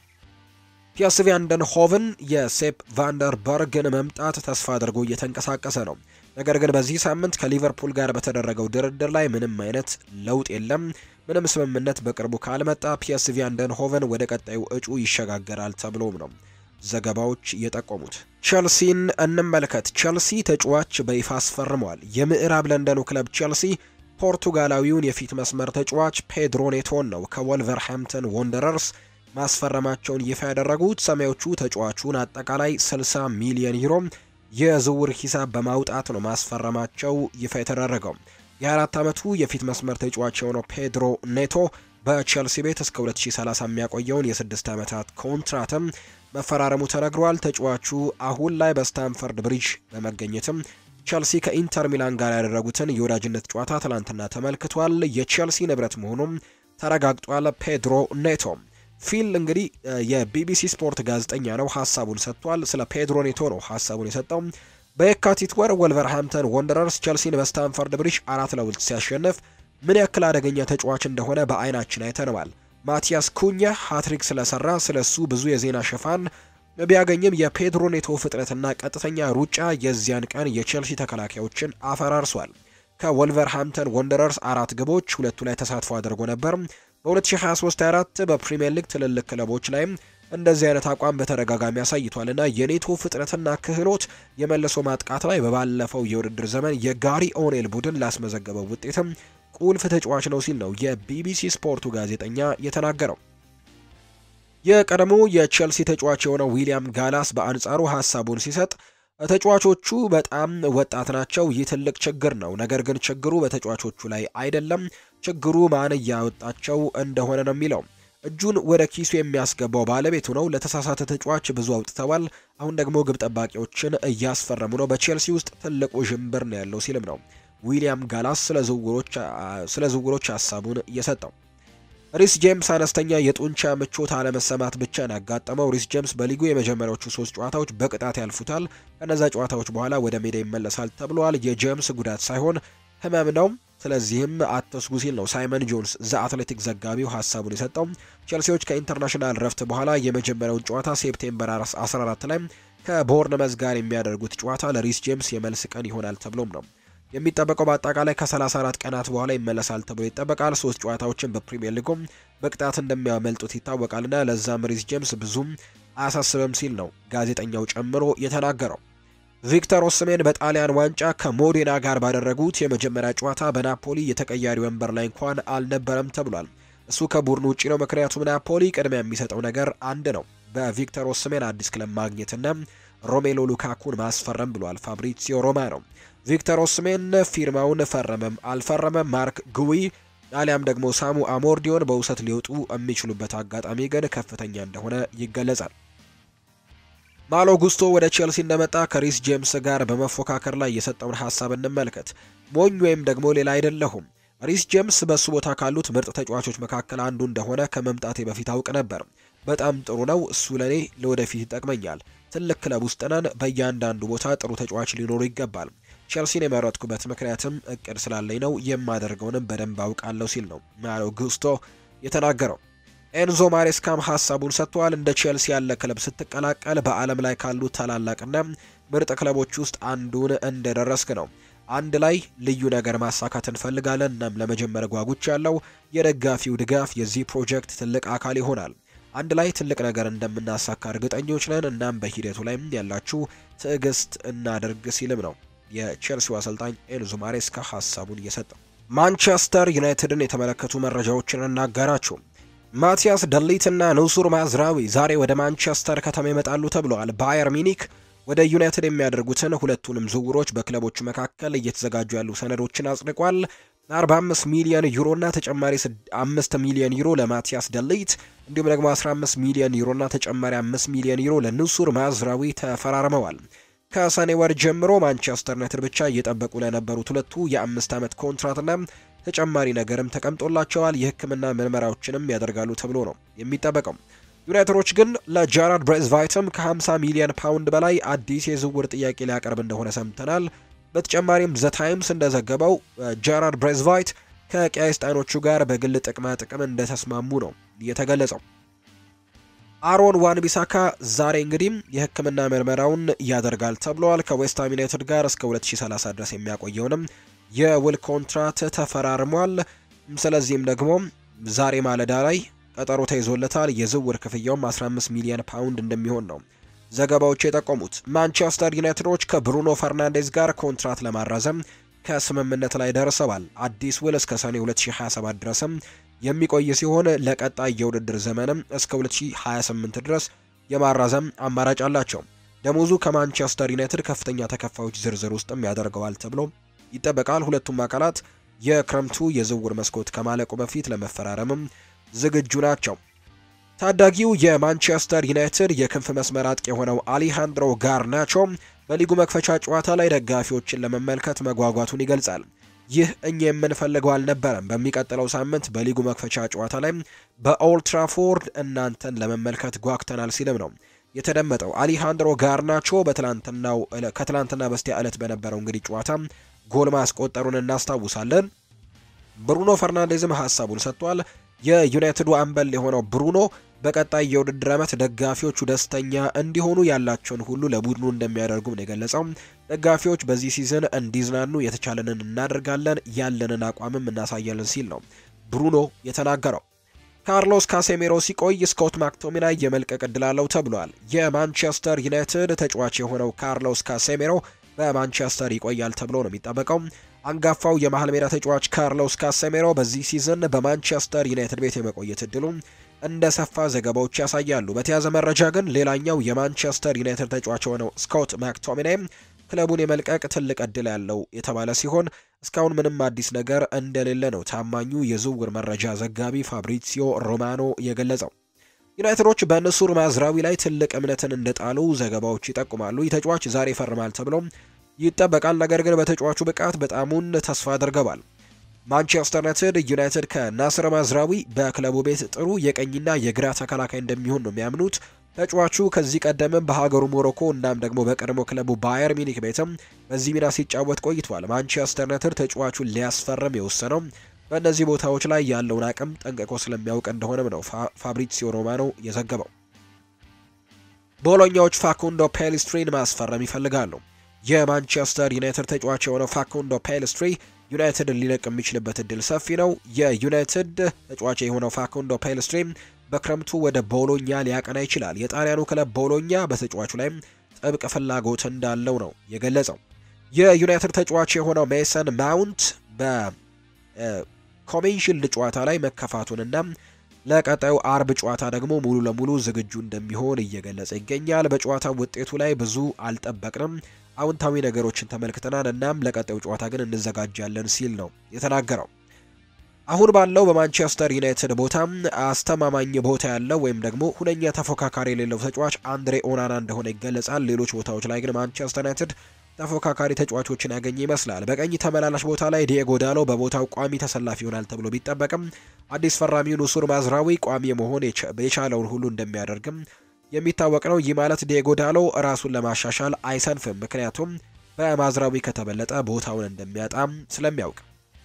ፒኤስቪ አይንድሆቨን የሴፕ ቫንደርበርግን መምጣት ተስፋ አድርጎ እየተንቀሳቀሰ ነው። ነገር ግን በዚህ ሳምንት ከሊቨርፑል ጋር በተደረገው ድርድር ላይ ምንም አይነት ለውጥ የለም። ምንም ስምምነት በቅርቡ ካልመጣ ፒኤስቪ አይንድሆቨን ወደ ቀጣዩ እጩ ይሸጋገራል ተብሎም ነው ዘገባዎች የጠቆሙት። ቸልሲን እንመልከት። ቸልሲ ተጫዋች በይፋ አስፈርመዋል። የምዕራብ ለንደኑ ክለብ ቸልሲ ፖርቱጋላዊውን የፊት መስመር ተጫዋች ፔድሮ ኔቶን ነው ከወልቨርሃምፕተን ወንደረርስ ማስፈረማቸውን ይፋ ያደረጉት። ሰማዮቹ ተጫዋቹን አጠቃላይ 60 ሚሊዮን ዩሮ የዝውውር ሂሳብ በማውጣት ነው ማስፈረማቸው ይፋ የተደረገው። የ24 ዓመቱ የፊት መስመር ተጫዋች የሆነው ፔድሮ ኔቶ በቸልሲ ቤት እስከ 2030 የሚያቆየውን የስድስት ዓመታት ኮንትራትም መፈራረሙ ተነግሯል። ተጫዋቹ አሁን ላይ በስታንፈርድ ብሪጅ በመገኘትም ቸልሲ ከኢንተር ሚላን ጋር ያደረጉትን የወዳጅነት ጨዋታ ትላንትና ተመልክቷል። የቸልሲ ንብረት መሆኑም ተረጋግጧል። ፔድሮ ኔቶ ፊል እንግዲህ የቢቢሲ ስፖርት ጋዜጠኛ ነው፣ ሀሳቡን ሰጥቷል። ስለ ፔድሮ ኔቶ ነው ሀሳቡን የሰጠው። በየካቲት ወር ወልቨርሃምፕተን ወንደረርስ ቸልሲን በስታንፈርድ ብሪጅ አራት ለሁለት ሲያሸንፍ ምን ያክል አደገኛ ተጫዋች እንደሆነ በአይናችን አይተነዋል። ማቲያስ ኩኛ ሃትሪክ ስለሰራ ስለሱ ብዙ የዜና ሽፋን ቢያገኝም የፔድሮ ኔቶ ፍጥነትና ቀጥተኛ ሩጫ የዚያን ቀን የቼልሲ ተከላካዮችን አፈራርሷል። ከወልቨርሃምፕተን ወንደረርስ አራት ግቦች ሁለቱ ላይ ተሳትፎ አድርጎ ነበር። በ2023/24 በፕሪምየር ሊግ ትልልቅ ክለቦች ላይም እንደዚህ አይነት አቋም በተደጋጋሚ አሳይቷልና የኔቶ ፍጥነትና ክህሎት የመልሶ ማጥቃት ላይ በባለፈው የውድድር ዘመን የጋሪ ኦኔል ቡድን ላስመዘገበው ውጤትም ቁልፍ ተጫዋች ነው ሲል ነው የቢቢሲ ስፖርቱ ጋዜጠኛ የተናገረው። የቀድሞ የቼልሲ ተጫዋች የሆነው ዊሊያም ጋላስ በአንጻሩ ሀሳቡን ሲሰጥ ተጫዋቾቹ በጣም ወጣት ናቸው። ይህ ትልቅ ችግር ነው። ነገር ግን ችግሩ በተጫዋቾቹ ላይ አይደለም፣ ችግሩ ማን እያወጣቸው እንደሆነ ነው የሚለው። እጁን ወደ ኪሱ የሚያስገባው ባለቤቱ ነው። ለተሳሳተ ተጫዋች ብዙ አውጥተዋል። አሁን ደግሞ ግብ ጠባቂዎችን እያስፈረሙ ነው። በቼልሲ ውስጥ ትልቁ ዥንብር ነው ያለው ሲልም ነው ዊሊያም ጋላስ ስለ ዝውውሮች ሀሳቡን እየሰጠው። ሪስ ጄምስ አነስተኛ የጡንቻ ምቾት አለመሰማት ብቻ ነው ያጋጠመው። ሪስ ጄምስ በሊጉ የመጀመሪያዎቹ ሶስት ጨዋታዎች በቅጣት ያልፉታል። ከነዛ ጨዋታዎች በኋላ ወደ ሜዳ ይመለሳል ተብሏል። የጄምስ ጉዳት ሳይሆን ህመም ነው። ስለዚህም አትስጉ ሲል ነው ሳይመን ጆንስ ዘ አትሌቲክ ዘጋቢው ሀሳቡን የሰጠው። ቼልሲዎች ከኢንተርናሽናል ረፍት በኋላ የመጀመሪያውን ጨዋታ ሴፕቴምበር 14 ላይ ከቦርንመዝ ጋር የሚያደርጉት ጨዋታ ለሪስ ጄምስ የመልስ ቀን ይሆናል ተብሎም ነው የሚጠበቀው በአጠቃላይ ከ34 ቀናት በኋላ ይመለሳል ተብሎ ይጠበቃል። ሶስት ጨዋታዎችን በፕሪሚየር ሊጉም በቅጣት እንደሚያመልጡት ይታወቃልና ለዛም ሪስ ጄምስ ብዙም አያሳስብም ሲል ነው ጋዜጠኛው ጨምሮ የተናገረው። ቪክተር ኦስሜን በጣሊያን ዋንጫ ከሞዴና ጋር ባደረጉት የመጀመሪያ ጨዋታ በናፖሊ የተቀያሪ ወንበር ላይ እንኳን አልነበረም ተብሏል። እሱ ከቡድኑ ውጭ ነው፣ ምክንያቱም ናፖሊ ቅድሚያ የሚሰጠው ነገር አንድ ነው፣ በቪክተር ኦስሜን አዲስ ክለብ ማግኘትና ሮሜሎ ሉካኩን ማስፈረም ብሏል ፋብሪዚዮ ሮማኖ። ቪክተር ኦስሜን ፊርማውን ፈረመም አልፈረመም ማርክ ጉዊ አሊያም ደግሞ ሳሙ አሞርዲዮን በውሰት ሊወጡ የሚችሉበት አጋጣሚ ግን ከፍተኛ እንደሆነ ይገለጻል። ማሎ ጉስቶ ወደ ቼልሲ እንደመጣ ከሪስ ጄምስ ጋር በመፎካከር ላይ የሰጠውን ሀሳብ እንመልከት። ሞኝ ወይም ደግሞ ሌላ አይደለሁም። ሪስ ጄምስ በሱ ቦታ ካሉት ምርጥ ተጫዋቾች መካከል አንዱ እንደሆነ ከመምጣቴ በፊት አውቅ ነበር። በጣም ጥሩ ነው። እሱ ለእኔ ለወደፊት ይጠቅመኛል። ትልቅ ክለብ ውስጥ ነን። በእያንዳንዱ ቦታ ጥሩ ተጫዋች ሊኖሩ ይገባል። ቼልሲን የመረጥኩበት ምክንያትም እቅድ ስላለኝ ነው። የማደርገውንም በደንብ አውቃለሁ ሲል ነው ማሎ ጉስቶ የተናገረው። ኤንዞ ማሬስካም ሀሳቡን ሰጥተዋል። እንደ ቼልሲ ያለ ክለብ ስትቀላቀል በዓለም ላይ ካሉ ታላላቅና ምርጥ ክለቦች ውስጥ አንዱን እንደደረስክ ነው። አንድ ላይ ልዩ ነገር ማሳካት እንፈልጋለን። እናም ለመጀመር ጓጉች ያለው የደጋፊው ድጋፍ የዚህ ፕሮጀክት ትልቅ አካል ይሆናል። አንድ ላይ ትልቅ ነገር እንደምናሳካ እርግጠኞች ነን። እናም በሂደቱ ላይም ያላችሁ ትዕግስት እናደርግ ሲልም ነው የቼልሲው አሰልጣኝ ኤንዞ ማሬስካ ሀሳቡን እየሰጠው። ማንቸስተር ዩናይትድን የተመለከቱ መረጃዎችን እናጋራችሁ። ማቲያስ ደሊትና ንሱር ማዝራዊ ዛሬ ወደ ማንቸስተር ከተማ ይመጣሉ ተብለዋል። ባየር ሚኒክ ወደ ዩናይትድ የሚያደርጉትን ሁለቱንም ዝውውሮች በክለቦቹ መካከል እየተዘጋጁ ያሉ ሰነዶችን አጽድቋል። 45 ሚሊዮን ዩሮ እና ተጨማሪ 5 ሚሊዮን ዩሮ ለማቲያስ ደሊት እንዲሁም ደግሞ 15 ሚሊዮን ዩሮ እና ተጨማሪ 5 ሚሊዮን ዩሮ ለንሱር ማዝራዊ ተፈራርመዋል። ከሰኔ ወር ጀምሮ ማንቸስተር ዩናይትድ ብቻ እየጠበቁ ለነበሩት ሁለቱ የአምስት ዓመት ኮንትራትና ተጨማሪ ነገርም ተቀምጦላቸዋል። የሕክምና ምርመራዎችንም ያደርጋሉ ተብሎ ነው የሚጠበቀው። ዩናይትዶች ግን ለጃራድ ብሬዝቫይትም ከ50 ሚሊዮን ፓውንድ በላይ አዲስ የዝውውር ጥያቄ ሊያቀርብ እንደሆነ ሰምተናል። በተጨማሪም ዘ ታይምስ እንደዘገበው ጃራድ ብሬዝቫይት ከቀያይ ሰይጣኖቹ ጋር በግል ጥቅማ ጥቅም እንደተስማሙ ነው የተገለጸው። አሮን ዋን ቢሳካ ዛሬ እንግዲህ የሕክምና ምርመራውን ያደርጋል ተብሏል። ከዌስትሃም ዩናይትድ ጋር እስከ 2030 ድረስ የሚያቆየውንም የውል ኮንትራት ተፈራርሟል። ስለዚህም ደግሞ ዛሬ ማለዳ ላይ ቀጠሮ ተይዞለታል። የዝውውር ክፍያውም 15 ሚሊዮን ፓውንድ እንደሚሆን ነው ዘገባዎች የጠቆሙት። ማንቸስተር ዩናይትዶች ከብሩኖ ፈርናንዴዝ ጋር ኮንትራት ለማራዘም ከስምምነት ላይ ደርሰዋል። አዲስ ውል እስከ ሰኔ 2027 ድረስም የሚቆይ ሲሆን ለቀጣይ የውድድር ዘመንም እስከ 2028 ድረስ የማራዘም አማራጭ አላቸው። ደሞዙ ከማንቸስተር ዩናይትድ ከፍተኛ ተከፋዮች ዝርዝር ውስጥም ያደርገዋል ተብሎ ይጠበቃል። ሁለቱም አካላት የክረምቱ የዝውውር መስኮት ከማለቁ በፊት ለመፈራረምም ዝግጁ ናቸው። ታዳጊው የማንቸስተር ዩናይትድ የክንፍ መስመር አጥቂ የሆነው አሊሃንድሮ ጋርናቾ በሊጉ መክፈቻ ጨዋታ ላይ ደጋፊዎችን ለመመልከት መጓጓቱን ይገልጻል። ይህ እኛ የምንፈልገው አልነበረም። በሚቀጥለው ሳምንት በሊጉ መክፈቻ ጨዋታ ላይ በኦልትራፎርድ እናንተን ለመመልከት ጓግተናል ሲልም ነው የተደመጠው። አሊሃንድሮ ጋርናቾ በትላንትናው ከትላንትና በስቲያ ዕለት በነበረው እንግዲህ ጨዋታ ጎል ማስቆጠሩን እናስታውሳለን። ብሩኖ ፈርናንዴዝም ሀሳቡን ሰጥቷል። የዩናይትዱ አምበል የሆነው ብሩኖ በቀጣይ የውድድር ዓመት ደጋፊዎቹ ደስተኛ እንዲሆኑ ያላቸውን ሁሉ ለቡድኑ እንደሚያደርጉም ነው የገለጸው። ደጋፊዎች በዚህ ሲዝን እንዲዝናኑ የተቻለንን እናደርጋለን፣ ያለንን አቋምም እናሳያለን ሲል ነው ብሩኖ የተናገረው። ካርሎስ ካሴሜሮ ሲቆይ ስኮት ማክቶሚናይ የመልቀቅ እድል አለው ተብሏል። የማንቸስተር ዩናይትድ ተጫዋች የሆነው ካርሎስ ካሴሜሮ በማንቸስተር ይቆያል ተብሎ ነው የሚጠበቀው። አንጋፋው የመሀል ሜዳ ተጫዋች ካርሎስ ካሴሜሮ በዚህ ሲዝን በማንቸስተር ዩናይትድ ቤት የመቆየት እድሉ እንደ ሰፋ ዘገባዎች ያሳያሉ። በተያዘ መረጃ ግን ሌላኛው የማንቸስተር ዩናይትድ ተጫዋች የሆነው ስኮት ማክቶሚናይ ክለቡን የመልቀቅ ትልቅ እድል ያለው የተባለ ሲሆን እስካሁን ምንም አዲስ ነገር እንደሌለ ነው ታማኙ የዝውውር መረጃ ዘጋቢ ፋብሪሲዮ ሮማኖ የገለጸው። ዩናይትዶች በንሱር ማዝራዊ ላይ ትልቅ እምነትን እንደጣሉ ዘገባዎች ይጠቁማሉ። ይህ ተጫዋች ዛሬ ይፈርማል ተብሎ ይጠበቃል። ነገር ግን በተጫዋቹ ብቃት በጣሙን ተስፋ አድርገዋል። ማንቸስተር ዩናይትድ ዩናይትድ ከናስር ማዝራዊ በክለቡ ቤት ጥሩ የቀኝና የግራ ተከላካይ እንደሚሆን ነው የሚያምኑት። ተጫዋቹ ከዚህ ቀደምም በሀገሩ ሞሮኮ እናም ደግሞ በቀድሞ ክለቡ ባየር ሚኒክ ቤትም በዚህ ሚና ሲጫወት ቆይቷል። ማንቸስተር ዩናይትድ ተጫዋቹን ሊያስፈርም የወሰነው በእነዚህ ቦታዎች ላይ ያለውን አቅም ጠንቅቆ ስለሚያውቅ እንደሆነም ነው ፋብሪሲዮ ሮማኖ የዘገበው። ቦሎኛዎች ፋኩንዶ ፔሊስትሪን ማስፈረም ይፈልጋሉ። የማንቸስተር ዩናይትድ ተጫዋች የሆነው ፋኩንዶ ፔሊስትሪ ዩናይትድ ሊለቅ የሚችልበት እድል ሰፊ ነው። የዩናይትድ ተጫዋች የሆነው ፋኩንዶ ፔሊስትሪ በክረምቱ ወደ ቦሎኛ ሊያቀና ይችላል። የጣሊያኑ ክለብ ቦሎኛ በተጫዋቹ ላይ ጥብቅ ፍላጎት እንዳለው ነው የገለጸው። የዩናይትድ ተጫዋች የሆነው ሜሰን ማውንት በኮሜንሽልድ ጨዋታ ላይ መከፋቱንና ለቀጣዩ አርብ ጨዋታ ደግሞ ሙሉ ለሙሉ ዝግጁ እንደሚሆን እየገለጸ ይገኛል። በጨዋታው ውጤቱ ላይ ብዙ አልጠበቅንም፣ አዎንታዊ ነገሮችን ተመልክተናል፣ እናም ለቀጣዩ ጨዋታ ግን እንዘጋጃለን ሲል ነው የተናገረው። አሁን ባለው በማንቸስተር ዩናይትድ ቦታ አስተማማኝ ቦታ ያለው ወይም ደግሞ ሁነኛ ተፎካካሪ የሌለው ተጫዋች አንድሬ ኦናና እንደሆነ ይገለጻል። ሌሎች ቦታዎች ላይ ግን ማንቸስተር ዩናይትድ ተፎካካሪ ተጫዋቾችን ያገኘ ይመስላል። በቀኝ ተመላላሽ ቦታ ላይ ዲየጎ ዳሎ በቦታው ቋሚ ተሰላፊ ይሆናል ተብሎ ቢጠበቅም አዲስ ፈራሚው ኑሱር ማዝራዊ ቋሚ መሆን የቻለውን ሁሉ እንደሚያደርግም የሚታወቅ ነው። ይህ ማለት ዲየጎ ዳሎ ራሱን ለማሻሻል አይሰንፍም፣ ምክንያቱም በማዝራዊ ከተበለጠ ቦታውን እንደሚያጣም ስለሚያውቅ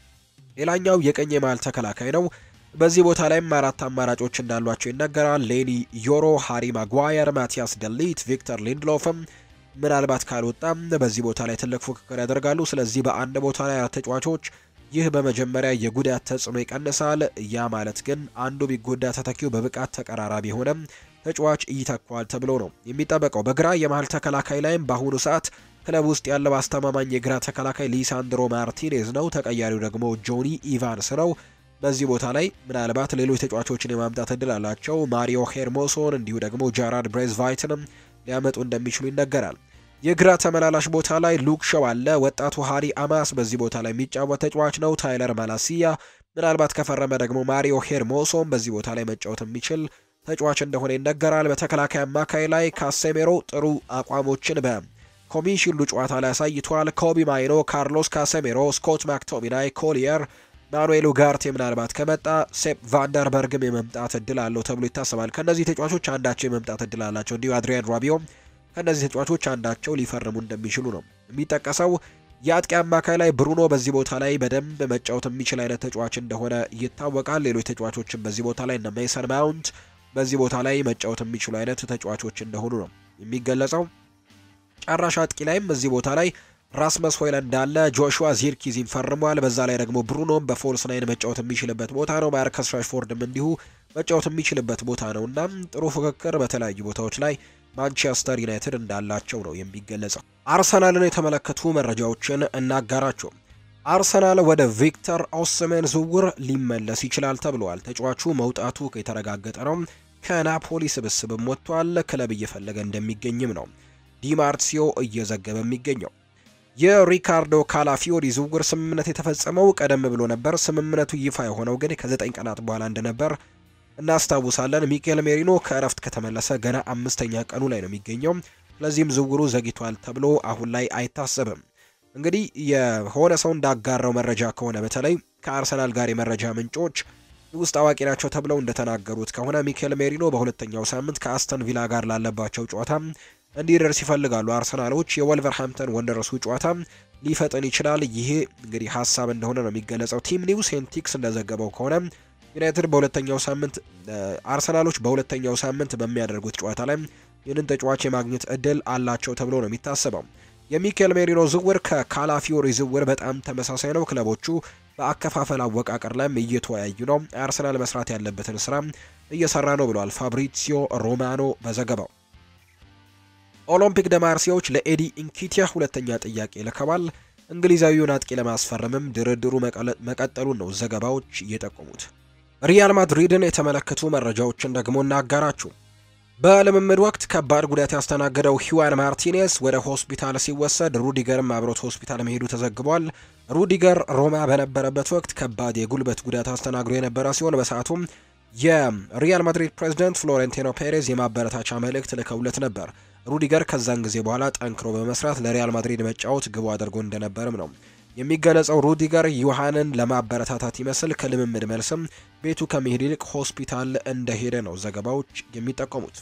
ሌላኛው የቀኝ የመሃል ተከላካይ ነው። በዚህ ቦታ ላይም አራት አማራጮች እንዳሏቸው ይነገራል። ሌኒ ዮሮ፣ ሃሪ ማጓየር፣ ማቲያስ ደሊት፣ ቪክተር ሊንድሎፍም ምናልባት ካልወጣም በዚህ ቦታ ላይ ትልቅ ፉክክር ያደርጋሉ። ስለዚህ በአንድ ቦታ ላይ አራት ተጫዋቾች፣ ይህ በመጀመሪያ የጉዳት ተጽዕኖ ይቀንሳል። ያ ማለት ግን አንዱ ቢጎዳ ተተኪው በብቃት ተቀራራቢ የሆነም ተጫዋች ይተኳል ተብሎ ነው የሚጠበቀው። በግራ የመሃል ተከላካይ ላይም በአሁኑ ሰዓት ክለብ ውስጥ ያለው አስተማማኝ የግራ ተከላካይ ሊሳንድሮ ማርቲኔዝ ነው። ተቀያሪው ደግሞ ጆኒ ኢቫንስ ነው። በዚህ ቦታ ላይ ምናልባት ሌሎች ተጫዋቾችን የማምጣት እድል አላቸው። ማሪዮ ሄርሞሶን እንዲሁ ደግሞ ጃራድ ብሬዝቫይትንም ሊያመጡ እንደሚችሉ ይነገራል። የግራ ተመላላሽ ቦታ ላይ ሉክ ሾው አለ። ወጣቱ ሃሪ አማስ በዚህ ቦታ ላይ የሚጫወት ተጫዋች ነው። ታይለር ማላሲያ ምናልባት ከፈረመ ደግሞ ማሪዮ ሄርሞሶን በዚህ ቦታ ላይ መጫወት የሚችል ተጫዋች እንደሆነ ይነገራል። በተከላካይ አማካይ ላይ ካሴሜሮ ጥሩ አቋሞችን በ ኮሚሽሉ ጨዋታ ላይ አሳይቷል። ኮቢ ማይኖ፣ ካርሎስ ካሴሜሮ፣ ስኮት ማክቶሚናይ፣ ኮሊየር፣ ማኑኤል ኡጋርቴ ምናልባት ከመጣ ሴፕ ቫንደርበርግም የመምጣት እድል አለው ተብሎ ይታሰባል። ከእነዚህ ተጫዋቾች አንዳቸው የመምጣት እድል አላቸው። እንዲሁ አድሪያን ራቢዮ ከእነዚህ ተጫዋቾች አንዳቸው ሊፈርሙ እንደሚችሉ ነው የሚጠቀሰው። የአጥቂ አማካይ ላይ ብሩኖ በዚህ ቦታ ላይ በደንብ መጫወት የሚችል አይነት ተጫዋች እንደሆነ ይታወቃል። ሌሎች ተጫዋቾችን በዚህ ቦታ ላይ እነ ሜሰን ማውንት በዚህ ቦታ ላይ መጫወት የሚችሉ አይነት ተጫዋቾች እንደሆኑ ነው የሚገለጸው። ጨራሽ አጥቂ ላይም እዚህ ቦታ ላይ ራስመስ ሆይላንድ እንዳለ ጆሹዋ ዚርኪዚን ፈርሟል። በዛ ላይ ደግሞ ብሩኖም በፎልስ ናይን መጫወት የሚችልበት ቦታ ነው። ማርከስ ራሽፎርድም እንዲሁ መጫወት የሚችልበት ቦታ ነው። እናም ጥሩ ፉክክር በተለያዩ ቦታዎች ላይ ማንቸስተር ዩናይትድ እንዳላቸው ነው የሚገለጸው። አርሰናልን የተመለከቱ መረጃዎችን እናጋራቸው። አርሰናል ወደ ቪክተር ኦስሜን ዝውውር ሊመለስ ይችላል ተብሏል። ተጫዋቹ መውጣቱ የተረጋገጠ ነው። ከናፖሊ ስብስብም ወጥቷል። ክለብ እየፈለገ እንደሚገኝም ነው ዲማርሲዮ እየዘገበ የሚገኘው። የሪካርዶ ካላፊዮሪ ዝውውር ስምምነት የተፈጸመው ቀደም ብሎ ነበር። ስምምነቱ ይፋ የሆነው ግን ከዘጠኝ ቀናት በኋላ እንደነበር እናስታውሳለን። ሚኬል ሜሪኖ ከእረፍት ከተመለሰ ገና አምስተኛ ቀኑ ላይ ነው የሚገኘው። ስለዚህም ዝውውሩ ዘግይቷል ተብሎ አሁን ላይ አይታሰብም። እንግዲህ የሆነ ሰው እንዳጋራው መረጃ ከሆነ በተለይ ከአርሰናል ጋር የመረጃ ምንጮች ውስጥ አዋቂ ናቸው ተብለው እንደተናገሩት ከሆነ ሚኬል ሜሪኖ በሁለተኛው ሳምንት ከአስተን ቪላ ጋር ላለባቸው ጨዋታ እንዲደርስ ይፈልጋሉ። አርሰናሎች የወልቨርሃምፕተን ወንደረሱ ጨዋታ ሊፈጥን ይችላል። ይሄ እንግዲህ ሀሳብ እንደሆነ ነው የሚገለጸው። ቲም ኒውስ ሴንቲክስ እንደዘገበው ከሆነ ዩናይትድ በሁለተኛው ሳምንት አርሰናሎች በሁለተኛው ሳምንት በሚያደርጉት ጨዋታ ላይ ይህንን ተጫዋች የማግኘት እድል አላቸው ተብሎ ነው የሚታሰበው። የሚኬል ሜሪኖ ዝውውር ከካላፊዮሪ ዝውውር በጣም ተመሳሳይ ነው። ክለቦቹ በአከፋፈል አወቃቀር ላይም እየተወያዩ ነው። አርሰናል መስራት ያለበትን ስራ እየሰራ ነው ብሏል ፋብሪሲዮ ሮማኖ በዘገባው። ኦሎምፒክ ደ ማርሴዎች ለኤዲ ኢንኪቲያ ሁለተኛ ጥያቄ ልከዋል። እንግሊዛዊውን አጥቂ ለማስፈረምም ድርድሩ መቀጠሉን ነው ዘገባዎች እየጠቆሙት። ሪያል ማድሪድን የተመለከቱ መረጃዎችን ደግሞ እናጋራችሁ። በልምምድ ወቅት ከባድ ጉዳት ያስተናገደው ሂዋን ማርቲኔዝ ወደ ሆስፒታል ሲወሰድ ሩዲገርም አብሮት ሆስፒታል መሄዱ ተዘግቧል። ሩዲገር ሮማ በነበረበት ወቅት ከባድ የጉልበት ጉዳት አስተናግዶ የነበረ ሲሆን በሰዓቱም የሪያል ማድሪድ ፕሬዚደንት ፍሎሬንቲኖ ፔሬዝ የማበረታቻ መልእክት ልከውለት ነበር። ሩዲገር ከዛን ጊዜ በኋላ ጠንክሮ በመስራት ለሪያል ማድሪድ መጫወት ግቡ አድርጎ እንደነበርም ነው የሚገለጸው። ሩዲገር ዮሐንን ለማበረታታት ይመስል ከልምምድ መልስም ቤቱ ከመሄድ ይልቅ ሆስፒታል እንደሄደ ነው ዘገባዎች የሚጠቆሙት።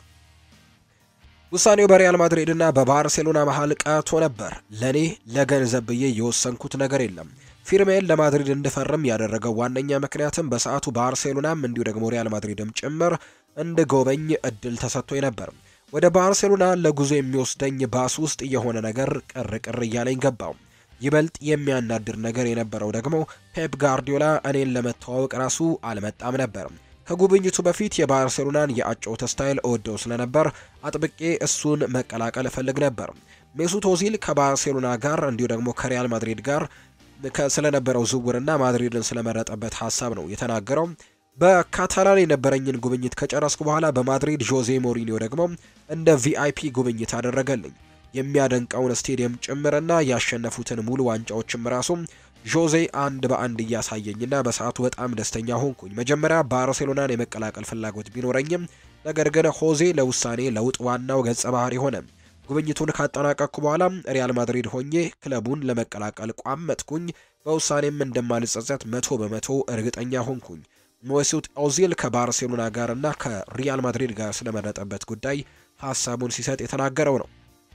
ውሳኔው በሪያል ማድሪድ እና በባርሴሎና መሀል ቀርቶ ነበር። ለኔ ለገንዘብ ብዬ የወሰንኩት ነገር የለም። ፊርሜን ለማድሪድ እንድፈርም ያደረገው ዋነኛ ምክንያትም በሰዓቱ ባርሴሎናም እንዲሁ ደግሞ ሪያል ማድሪድም ጭምር እንድጎበኝ እድል ተሰጥቶኝ ነበር። ወደ ባርሴሎና ለጉዞ የሚወስደኝ ባስ ውስጥ የሆነ ነገር ቅር ቅር እያለኝ ገባው። ይበልጥ የሚያናድር ነገር የነበረው ደግሞ ፔፕ ጋርዲዮላ እኔን ለመተዋወቅ ራሱ አልመጣም ነበር። ከጉብኝቱ በፊት የባርሴሎናን የአጨዋወት ስታይል እወደው ስለነበር አጥብቄ እሱን መቀላቀል እፈልግ ነበር። ሜሱት ኦዚል ከባርሴሎና ጋር እንዲሁ ደግሞ ከሪያል ማድሪድ ጋር ስለነበረው ዝውውርና ማድሪድን ስለመረጠበት ሀሳብ ነው የተናገረው። በካታላን የነበረኝን ጉብኝት ከጨረስኩ በኋላ በማድሪድ ዦዜ ሞሪኒዮ ደግሞ እንደ ቪአይፒ ጉብኝት አደረገልኝ። የሚያደንቀውን ስቴዲየም ጭምርና ያሸነፉትን ሙሉ ዋንጫዎችም ራሱ ዦዜ አንድ በአንድ እያሳየኝና በሰዓቱ በጣም ደስተኛ ሆንኩኝ። መጀመሪያ ባርሴሎናን የመቀላቀል ፍላጎት ቢኖረኝም ነገር ግን ሆዜ ለውሳኔ ለውጥ ዋናው ገጸ ባህሪ ሆነ። ጉብኝቱን ካጠናቀቅኩ በኋላ ሪያል ማድሪድ ሆኜ ክለቡን ለመቀላቀል ቋመጥኩኝ። በውሳኔም እንደማልጸጸት መቶ በመቶ እርግጠኛ ሆንኩኝ። ሜሱት ኦዚል ከባርሴሎና ጋር እና ከሪያል ማድሪድ ጋር ስለመረጠበት ጉዳይ ሀሳቡን ሲሰጥ የተናገረው ነው።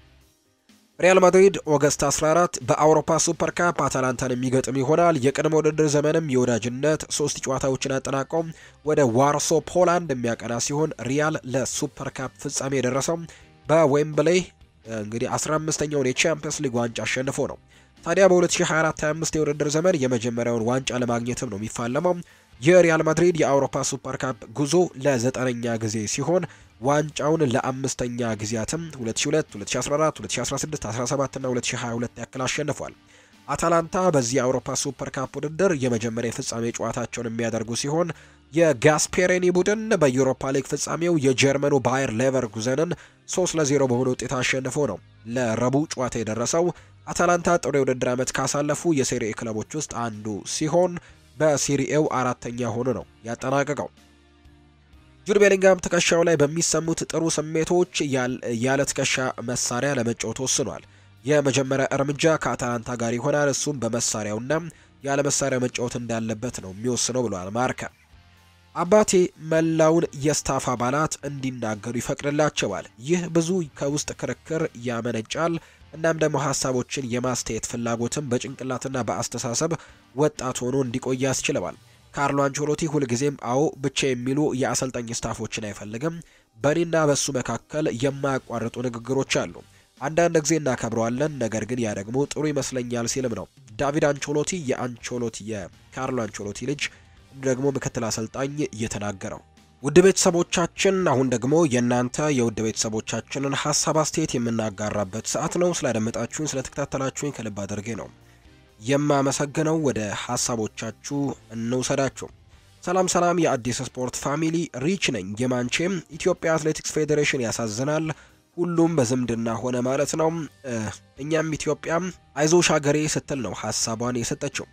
ሪያል ማድሪድ ኦገስት 14 በአውሮፓ ሱፐር ካፕ አታላንታን የሚገጥም ይሆናል። የቅድመ ውድድር ዘመንም የወዳጅነት ሶስት ጨዋታዎችን አጠናቀው ወደ ዋርሶ ፖላንድ የሚያቀና ሲሆን ሪያል ለሱፐር ካፕ ፍጻሜ የደረሰው በዌምብሌይ እንግዲህ 15ኛውን የቻምፒየንስ ሊግ ዋንጫ አሸንፎ ነው። ታዲያ በ2024/25 የውድድር ዘመን የመጀመሪያውን ዋንጫ ለማግኘትም ነው የሚፋለመው። የሪያል ማድሪድ የአውሮፓ ሱፐር ካፕ ጉዞ ለዘጠነኛ ጊዜ ሲሆን ዋንጫውን ለአምስተኛ ጊዜያትም 2002፣ 2014፣ 2016፣ 17 እና 2022 ያክል አሸንፏል። አታላንታ በዚህ የአውሮፓ ሱፐር ካፕ ውድድር የመጀመሪያ የፍጻሜ ጨዋታቸውን የሚያደርጉ ሲሆን የጋስፔሬኒ ቡድን በዩሮፓ ሊግ ፍጻሜው የጀርመኑ ባየር ሌቨርኩዘንን 3 ለ0 በሆነ ውጤት አሸንፎ ነው ለረቡዕ ጨዋታ የደረሰው። አታላንታ ጥሩ የውድድር ዓመት ካሳለፉ የሴሪኤ ክለቦች ውስጥ አንዱ ሲሆን በሴሪኤው አራተኛ ሆኖ ነው ያጠናቀቀው። ጁድ ቤሊንጋም ትከሻው ላይ በሚሰሙት ጥሩ ስሜቶች ያለ ትከሻ መሳሪያ ለመጫወት ወስኗል። የመጀመሪያ እርምጃ ከአታላንታ ጋር ይሆናል። እሱም በመሳሪያውና ያለ መሳሪያ መጫወት እንዳለበት ነው የሚወስነው ብሏል ማርካ። አባቴ መላውን የስታፍ አባላት እንዲናገሩ ይፈቅድላቸዋል። ይህ ብዙ ከውስጥ ክርክር ያመነጫል። እናም ደግሞ ሀሳቦችን የማስተያየት ፍላጎትም በጭንቅላትና በአስተሳሰብ ወጣት ሆኖ እንዲቆይ ያስችለዋል። ካርሎ አንቸሎቲ ሁልጊዜም አዎ ብቻ የሚሉ የአሰልጣኝ ስታፎችን አይፈልግም። በእኔና በሱ መካከል የማያቋርጡ ንግግሮች አሉ። አንዳንድ ጊዜ እናከብረዋለን፣ ነገር ግን ያ ደግሞ ጥሩ ይመስለኛል ሲልም ነው ዳቪድ አንቸሎቲ የአንቸሎቲ የካርሎ አንቸሎቲ ልጅ ደግሞ ምክትል አሰልጣኝ እየተናገረው። ውድ ቤተሰቦቻችን አሁን ደግሞ የእናንተ የውድ ቤተሰቦቻችንን ሀሳብ አስተያየት የምናጋራበት ሰዓት ነው። ስላደመጣችሁኝ ስለተከታተላችሁኝ ከልብ አድርጌ ነው የማመሰግነው። ወደ ሀሳቦቻችሁ እንውሰዳችሁ። ሰላም ሰላም፣ የአዲስ ስፖርት ፋሚሊ ሪች ነኝ። የማንቼም ኢትዮጵያ አትሌቲክስ ፌዴሬሽን ያሳዝናል። ሁሉም በዝምድና ሆነ ማለት ነው። እኛም ኢትዮጵያም አይዞሽ ሀገሬ ስትል ነው ሀሳቧን የሰጠችው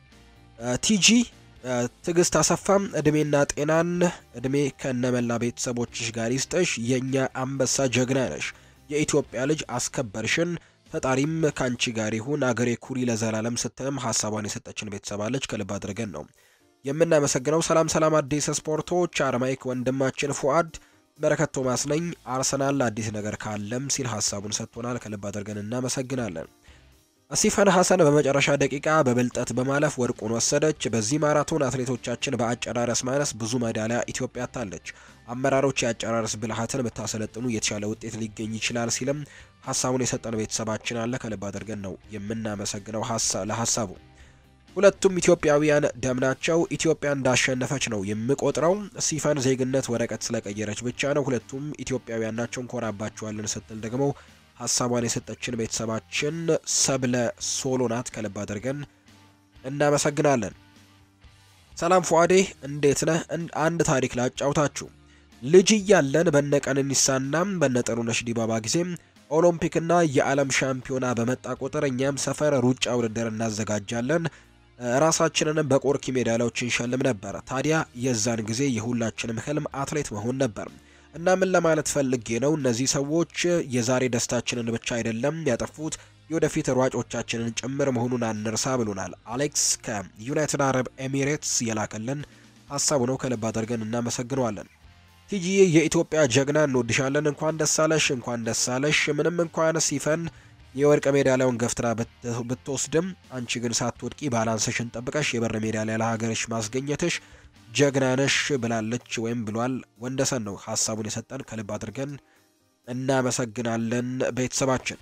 ቲጂ ትዕግስት አሰፋም እድሜና ጤናን እድሜ ከነመላ ቤተሰቦችሽ ጋር ይስጠሽ። የእኛ አንበሳ ጀግና ነሽ። የኢትዮጵያ ልጅ አስከበርሽን። ፈጣሪም ከአንቺ ጋር ይሁን። አገሬ ኩሪ ለዘላለም ስትልም ሀሳቧን የሰጠችን ቤተሰብ አለች። ከልብ አድርገን ነው የምናመሰግነው። ሰላም ሰላም፣ አዲስ ስፖርቶች አርማይክ ወንድማችን ፉአድ በረከት ቶማስ ነኝ። አርሰናል አዲስ ነገር ካለም ሲል ሀሳቡን ሰጥቶናል። ከልብ አድርገን እናመሰግናለን። ሲፈን ሐሰን በመጨረሻ ደቂቃ በብልጠት በማለፍ ወርቁን ወሰደች። በዚህ ማራቶን አትሌቶቻችን በአጨራረስ ማነስ ብዙ ሜዳሊያ ኢትዮጵያ አታለች። አመራሮች የአጨራረስ ብልሃትን ብታሰለጥኑ የተሻለ ውጤት ሊገኝ ይችላል ሲልም ሀሳቡን የሰጠን ቤተሰባችን አለ። ከልብ አድርገን ነው የምናመሰግነው ለሀሳቡ። ሁለቱም ኢትዮጵያውያን ደም ናቸው። ኢትዮጵያ እንዳሸነፈች ነው የምቆጥረው። ሲፈን ዜግነት ወረቀት ስለቀየረች ብቻ ነው። ሁለቱም ኢትዮጵያውያን ናቸው፣ እንኮራባቸዋለን ስትል ደግሞ ሀሳቧን የሰጠችን ቤተሰባችን ሰብለ ሶሎ ናት። ከልብ አድርገን እናመሰግናለን። ሰላም ፏዴ እንዴት ነህ? አንድ ታሪክ ላጫውታችሁ። ልጅ እያለን በነ ቀነኒሳና በነ ጥሩነሽ ዲባባ ጊዜም ኦሎምፒክና የዓለም ሻምፒዮና በመጣ ቁጥር እኛም ሰፈር ሩጫ ውድድር እናዘጋጃለን። ራሳችንንም በቆርኪ ሜዳሊያዎች እንሸልም ነበር። ታዲያ የዛን ጊዜ የሁላችንም ህልም አትሌት መሆን ነበር እና ምን ለማለት ፈልጌ ነው፣ እነዚህ ሰዎች የዛሬ ደስታችንን ብቻ አይደለም ያጠፉት የወደፊት ሯጮቻችንን ጭምር መሆኑን አንርሳ ብሎናል። አሌክስ ከዩናይትድ አረብ ኤሚሬትስ የላከልን ሀሳቡ ነው። ከልብ አድርገን እናመሰግነዋለን። ቲጂዬ የኢትዮጵያ ጀግና እንወድሻለን። እንኳን ደስ አለሽ፣ እንኳን ደስ አለሽ። ምንም እንኳን ሲፈን የወርቅ ሜዳሊያውን ገፍትራ ብትወስድም አንቺ ግን ሳትወድቂ ባላንስሽን ጠብቀሽ የብር ሜዳሊያ ለሀገርሽ ማስገኘትሽ ጀግና ነሽ ብላለች ወይም ብሏል። ወንደሰን ነው ሀሳቡን የሰጠን። ከልብ አድርገን እናመሰግናለን ቤተሰባችን።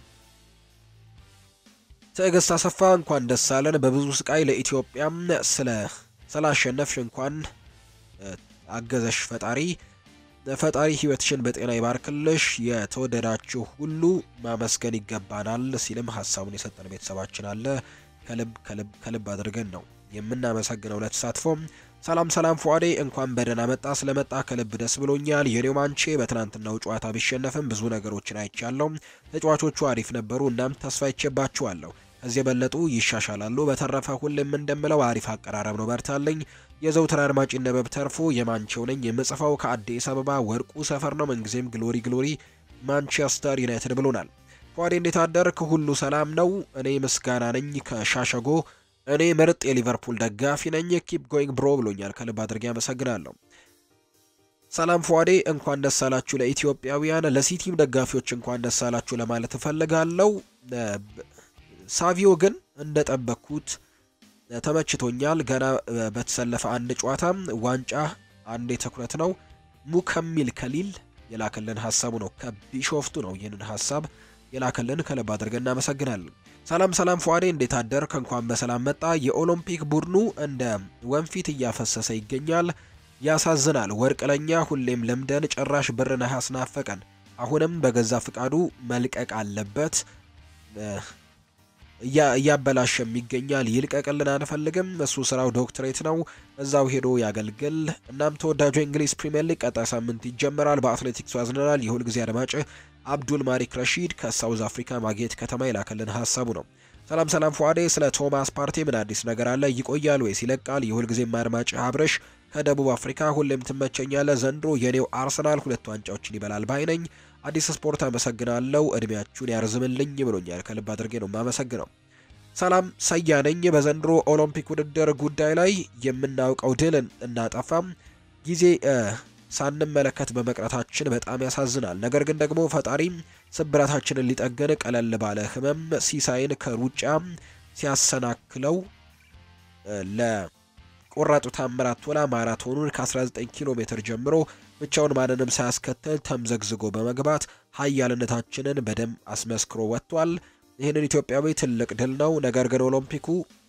ትዕግስት አሰፋ እንኳን ደስ አለን። በብዙ ስቃይ ለኢትዮጵያም ስለ ስላሸነፍሽ እንኳን አገዘሽ ፈጣሪ ፈጣሪ ህይወትሽን በጤና ይባርክልሽ። የተወደዳችሁ ሁሉ ማመስገን ይገባናል ሲልም ሀሳቡን የሰጠን ቤተሰባችን አለ። ከልብ ከልብ ከልብ አድርገን ነው የምናመሰግነው ለተሳትፎም። ሰላም ሰላም ፏዴ እንኳን በደህና መጣ። ስለመጣ ከልብ ደስ ብሎኛል። የኔው ማንቼ በትናንትናው ጨዋታ ቢሸነፍም ብዙ ነገሮችን አይቻለሁ። ተጫዋቾቹ አሪፍ ነበሩ። እናም ተስፋ ይቼባችኋለሁ። ከዚህ የበለጡ ይሻሻላሉ። በተረፈ ሁሌም እንደምለው አሪፍ አቀራረብ ነው። በርታለኝ። የዘውትር አድማጭ ነበብ ተርፎ የማንቼው ነኝ። የምጽፈው ከአዲስ አበባ ወርቁ ሰፈር ነው። ምንጊዜም ግሎሪ ግሎሪ ማንቸስተር ዩናይትድ ብሎናል። ፏዴ እንዴት አደርክ? ሁሉ ሰላም ነው? እኔ ምስጋና ነኝ ከሻሸጎ እኔ ምርጥ የሊቨርፑል ደጋፊ ነኝ። ኪፕ ጎይንግ ብሮ ብሎኛል። ከልብ አድርጌ አመሰግናለሁ። ሰላም ፏዴ እንኳን ደስ አላችሁ ለኢትዮጵያውያን፣ ለሲቲም ደጋፊዎች እንኳን ደስ አላችሁ ለማለት እፈልጋለሁ። ሳቪዮ ግን እንደጠበቅኩት ተመችቶኛል። ገና በተሰለፈ አንድ ጨዋታ ዋንጫ አንዴ ትኩረት ነው። ሙከሚል ከሊል የላከልን ሀሳቡ ነው። ከቢሾፍቱ ነው ይህንን ሀሳብ የላከልን። ከልብ አድርገን እናመሰግናለን። ሰላም ሰላም ፏዴ እንዴት አደርክ? እንኳን በሰላም መጣ። የኦሎምፒክ ቡድኑ እንደ ወንፊት እያፈሰሰ ይገኛል። ያሳዝናል። ወርቅ ለኛ ሁሌም ለምደን ጭራሽ ብር ነሐስ ናፈቀን። አሁንም በገዛ ፍቃዱ መልቀቅ አለበት። እያበላሸም ይገኛል። ይልቀቅልን አንፈልግም። እሱ ስራው ዶክትሬት ነው፣ እዛው ሄዶ ያገልግል። እናም ተወዳጁ የእንግሊዝ ፕሪምየር ሊግ ቀጣይ ሳምንት ይጀምራል። በአትሌቲክሱ ያዝነናል። የሁልጊዜ አድማጭ አብዱል ማሪክ ረሺድ ከሳውዝ አፍሪካ ማጌት ከተማ የላከልን ሀሳቡ ነው። ሰላም ሰላም ፏዴ ስለ ቶማስ ፓርቴ ምን አዲስ ነገር አለ? ይቆያል ወይስ ይለቃል? የሁልጊዜም አድማጭ አብረሽ ከደቡብ አፍሪካ ሁሌም ትመቸኛለ። ዘንድሮ የኔው አርሰናል ሁለት ዋንጫዎችን ይበላል ባይ ነኝ። አዲስ ስፖርት አመሰግናለሁ፣ እድሜያችሁን ያርዝምልኝ ብሎኛል። ከልብ አድርጌ ነው የማመሰግነው። ሰላም ሰያ ነኝ። በዘንድሮ ኦሎምፒክ ውድድር ጉዳይ ላይ የምናውቀው ድል እናጠፋም ጊዜ ሳንመለከት በመቅረታችን በጣም ያሳዝናል። ነገር ግን ደግሞ ፈጣሪ ስብራታችንን ሊጠገን ቀለል ባለ ህመም ሲሳይን ከሩጫ ሲያሰናክለው ለቆራጡ ታምራት ቶላ ማራቶኑን ከ19 ኪሎ ሜትር ጀምሮ ብቻውን ማንንም ሳያስከትል ተምዘግዝጎ በመግባት ሀያልነታችንን በደም አስመስክሮ ወጥቷል። ይህንን ኢትዮጵያዊ ትልቅ ድል ነው። ነገር ግን ኦሎምፒኩ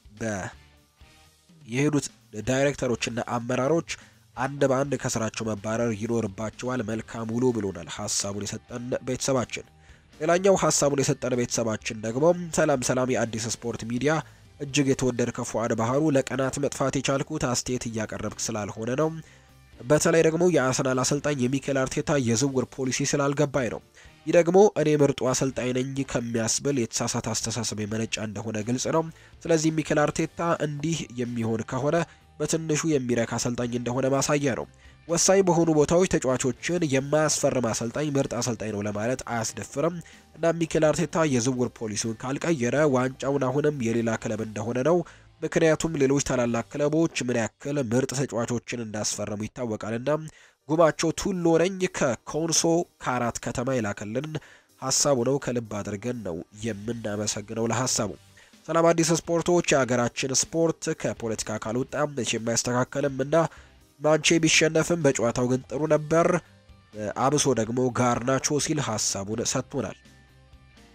የሄዱት ዳይሬክተሮችና አመራሮች አንድ በአንድ ከስራቸው መባረር ይኖርባቸዋል። መልካም ውሎ ብሎናል ሀሳቡን የሰጠን ቤተሰባችን። ሌላኛው ሀሳቡን የሰጠን ቤተሰባችን ደግሞ ሰላም ሰላም፣ የአዲስ ስፖርት ሚዲያ እጅግ የተወደድከ ፉአድ ባህሩ፣ ለቀናት መጥፋት የቻልኩት አስተያየት እያቀረብክ ስላልሆነ ነው። በተለይ ደግሞ የአርሰናል አሰልጣኝ የሚኬል አርቴታ የዝውውር ፖሊሲ ስላልገባኝ ነው። ይህ ደግሞ እኔ ምርጡ አሰልጣኝ ነኝ ከሚያስብል የተሳሳተ አስተሳሰብ የመነጫ እንደሆነ ግልጽ ነው። ስለዚህ ሚኬል አርቴታ እንዲህ የሚሆን ከሆነ በትንሹ የሚረካ አሰልጣኝ እንደሆነ ማሳያ ነው። ወሳኝ በሆኑ ቦታዎች ተጫዋቾችን የማያስፈርም አሰልጣኝ ምርጥ አሰልጣኝ ነው ለማለት አያስደፍርም እና ሚኬል አርቴታ የዝውውር ፖሊሲውን ካልቀየረ ዋንጫውን አሁንም የሌላ ክለብ እንደሆነ ነው። ምክንያቱም ሌሎች ታላላቅ ክለቦች ምን ያክል ምርጥ ተጫዋቾችን እንዳስፈረሙ ይታወቃልና። ጉማቸው ቱሎ ነኝ ከኮንሶ ከአራት ከተማ የላከልን ሀሳቡ ነው። ከልብ አድርገን ነው የምናመሰግነው ለሀሳቡ። ሰላም አዲስ ስፖርቶች፣ የሀገራችን ስፖርት ከፖለቲካ ካልወጣ መቼም አይስተካከልም እና ማንቼ ቢሸነፍም በጨዋታው ግን ጥሩ ነበር፣ አብሶ ደግሞ ጋርናቾ ሲል ሀሳቡን ሰጥቶናል።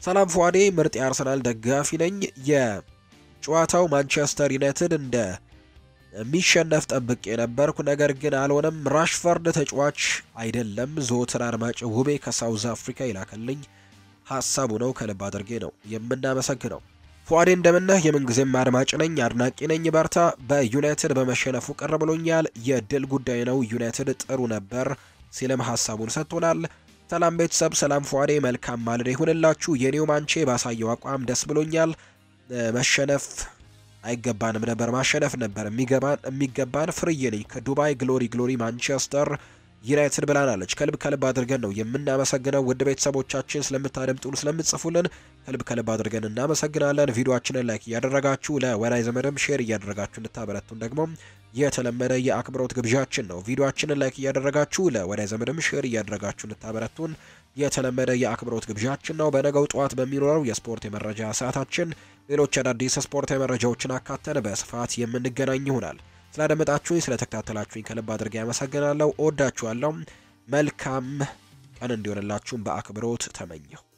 ሰላም ፏዴ ምርጥ የአርሰናል ደጋፊ ነኝ። የጨዋታው ማንቸስተር ዩናይትድ እንደ የሚሸነፍ ጠብቄ ነበርኩ፣ ነገር ግን አልሆነም። ራሽፈርድ ተጫዋች አይደለም። ዘወትር አድማጭ ውቤ ከሳውዝ አፍሪካ ይላከልኝ ሀሳቡ ነው። ከልብ አድርጌ ነው የምናመሰግነው። ፏዴ እንደምነህ የምንጊዜም አድማጭ ነኝ፣ አድናቂ ነኝ። በርታ። በዩናይትድ በመሸነፉ ቅር ብሎኛል። የድል ጉዳይ ነው። ዩናይትድ ጥሩ ነበር ሲልም ሀሳቡን ሰጥቶናል። ሰላም ቤተሰብ፣ ሰላም ፏዴ፣ መልካም ማለዳ ይሁንላችሁ። የኒው ማንቼ ባሳየው አቋም ደስ ብሎኛል። መሸነፍ አይገባንም ነበር፣ ማሸነፍ ነበር የሚገባን የሚገባን። ፍርዬ ነኝ ከዱባይ ግሎሪ ግሎሪ ማንቸስተር ዩናይትድ ብላናለች። ከልብ ከልብ አድርገን ነው የምናመሰግነው። ውድ ቤተሰቦቻችን ስለምታደምጡን፣ ስለምትጽፉልን ከልብ ከልብ አድርገን እናመሰግናለን። ቪዲዮአችንን ላይክ እያደረጋችሁ ለወዳጅ ዘመድም ሼር እያደረጋችሁ እንድታበረቱን ደግሞ የተለመደ የአክብሮት ግብዣችን ነው። ቪዲዮአችንን ላይክ እያደረጋችሁ ለወዳጅ ዘመድም ሼር እያደረጋችሁ እንድታበረቱን የተለመደ የአክብሮት ግብዣችን ነው። በነገው ጠዋት በሚኖረው የስፖርት የመረጃ ሰዓታችን ሌሎች አዳዲስ ስፖርታዊ መረጃዎችን አካተን በስፋት የምንገናኝ ይሆናል። ስላደመጣችሁኝ ስለተከታተላችሁኝ ከልብ አድርጌ ያመሰግናለሁ። እወዳችኋለሁ። መልካም ቀን እንዲሆንላችሁም በአክብሮት ተመኘሁ።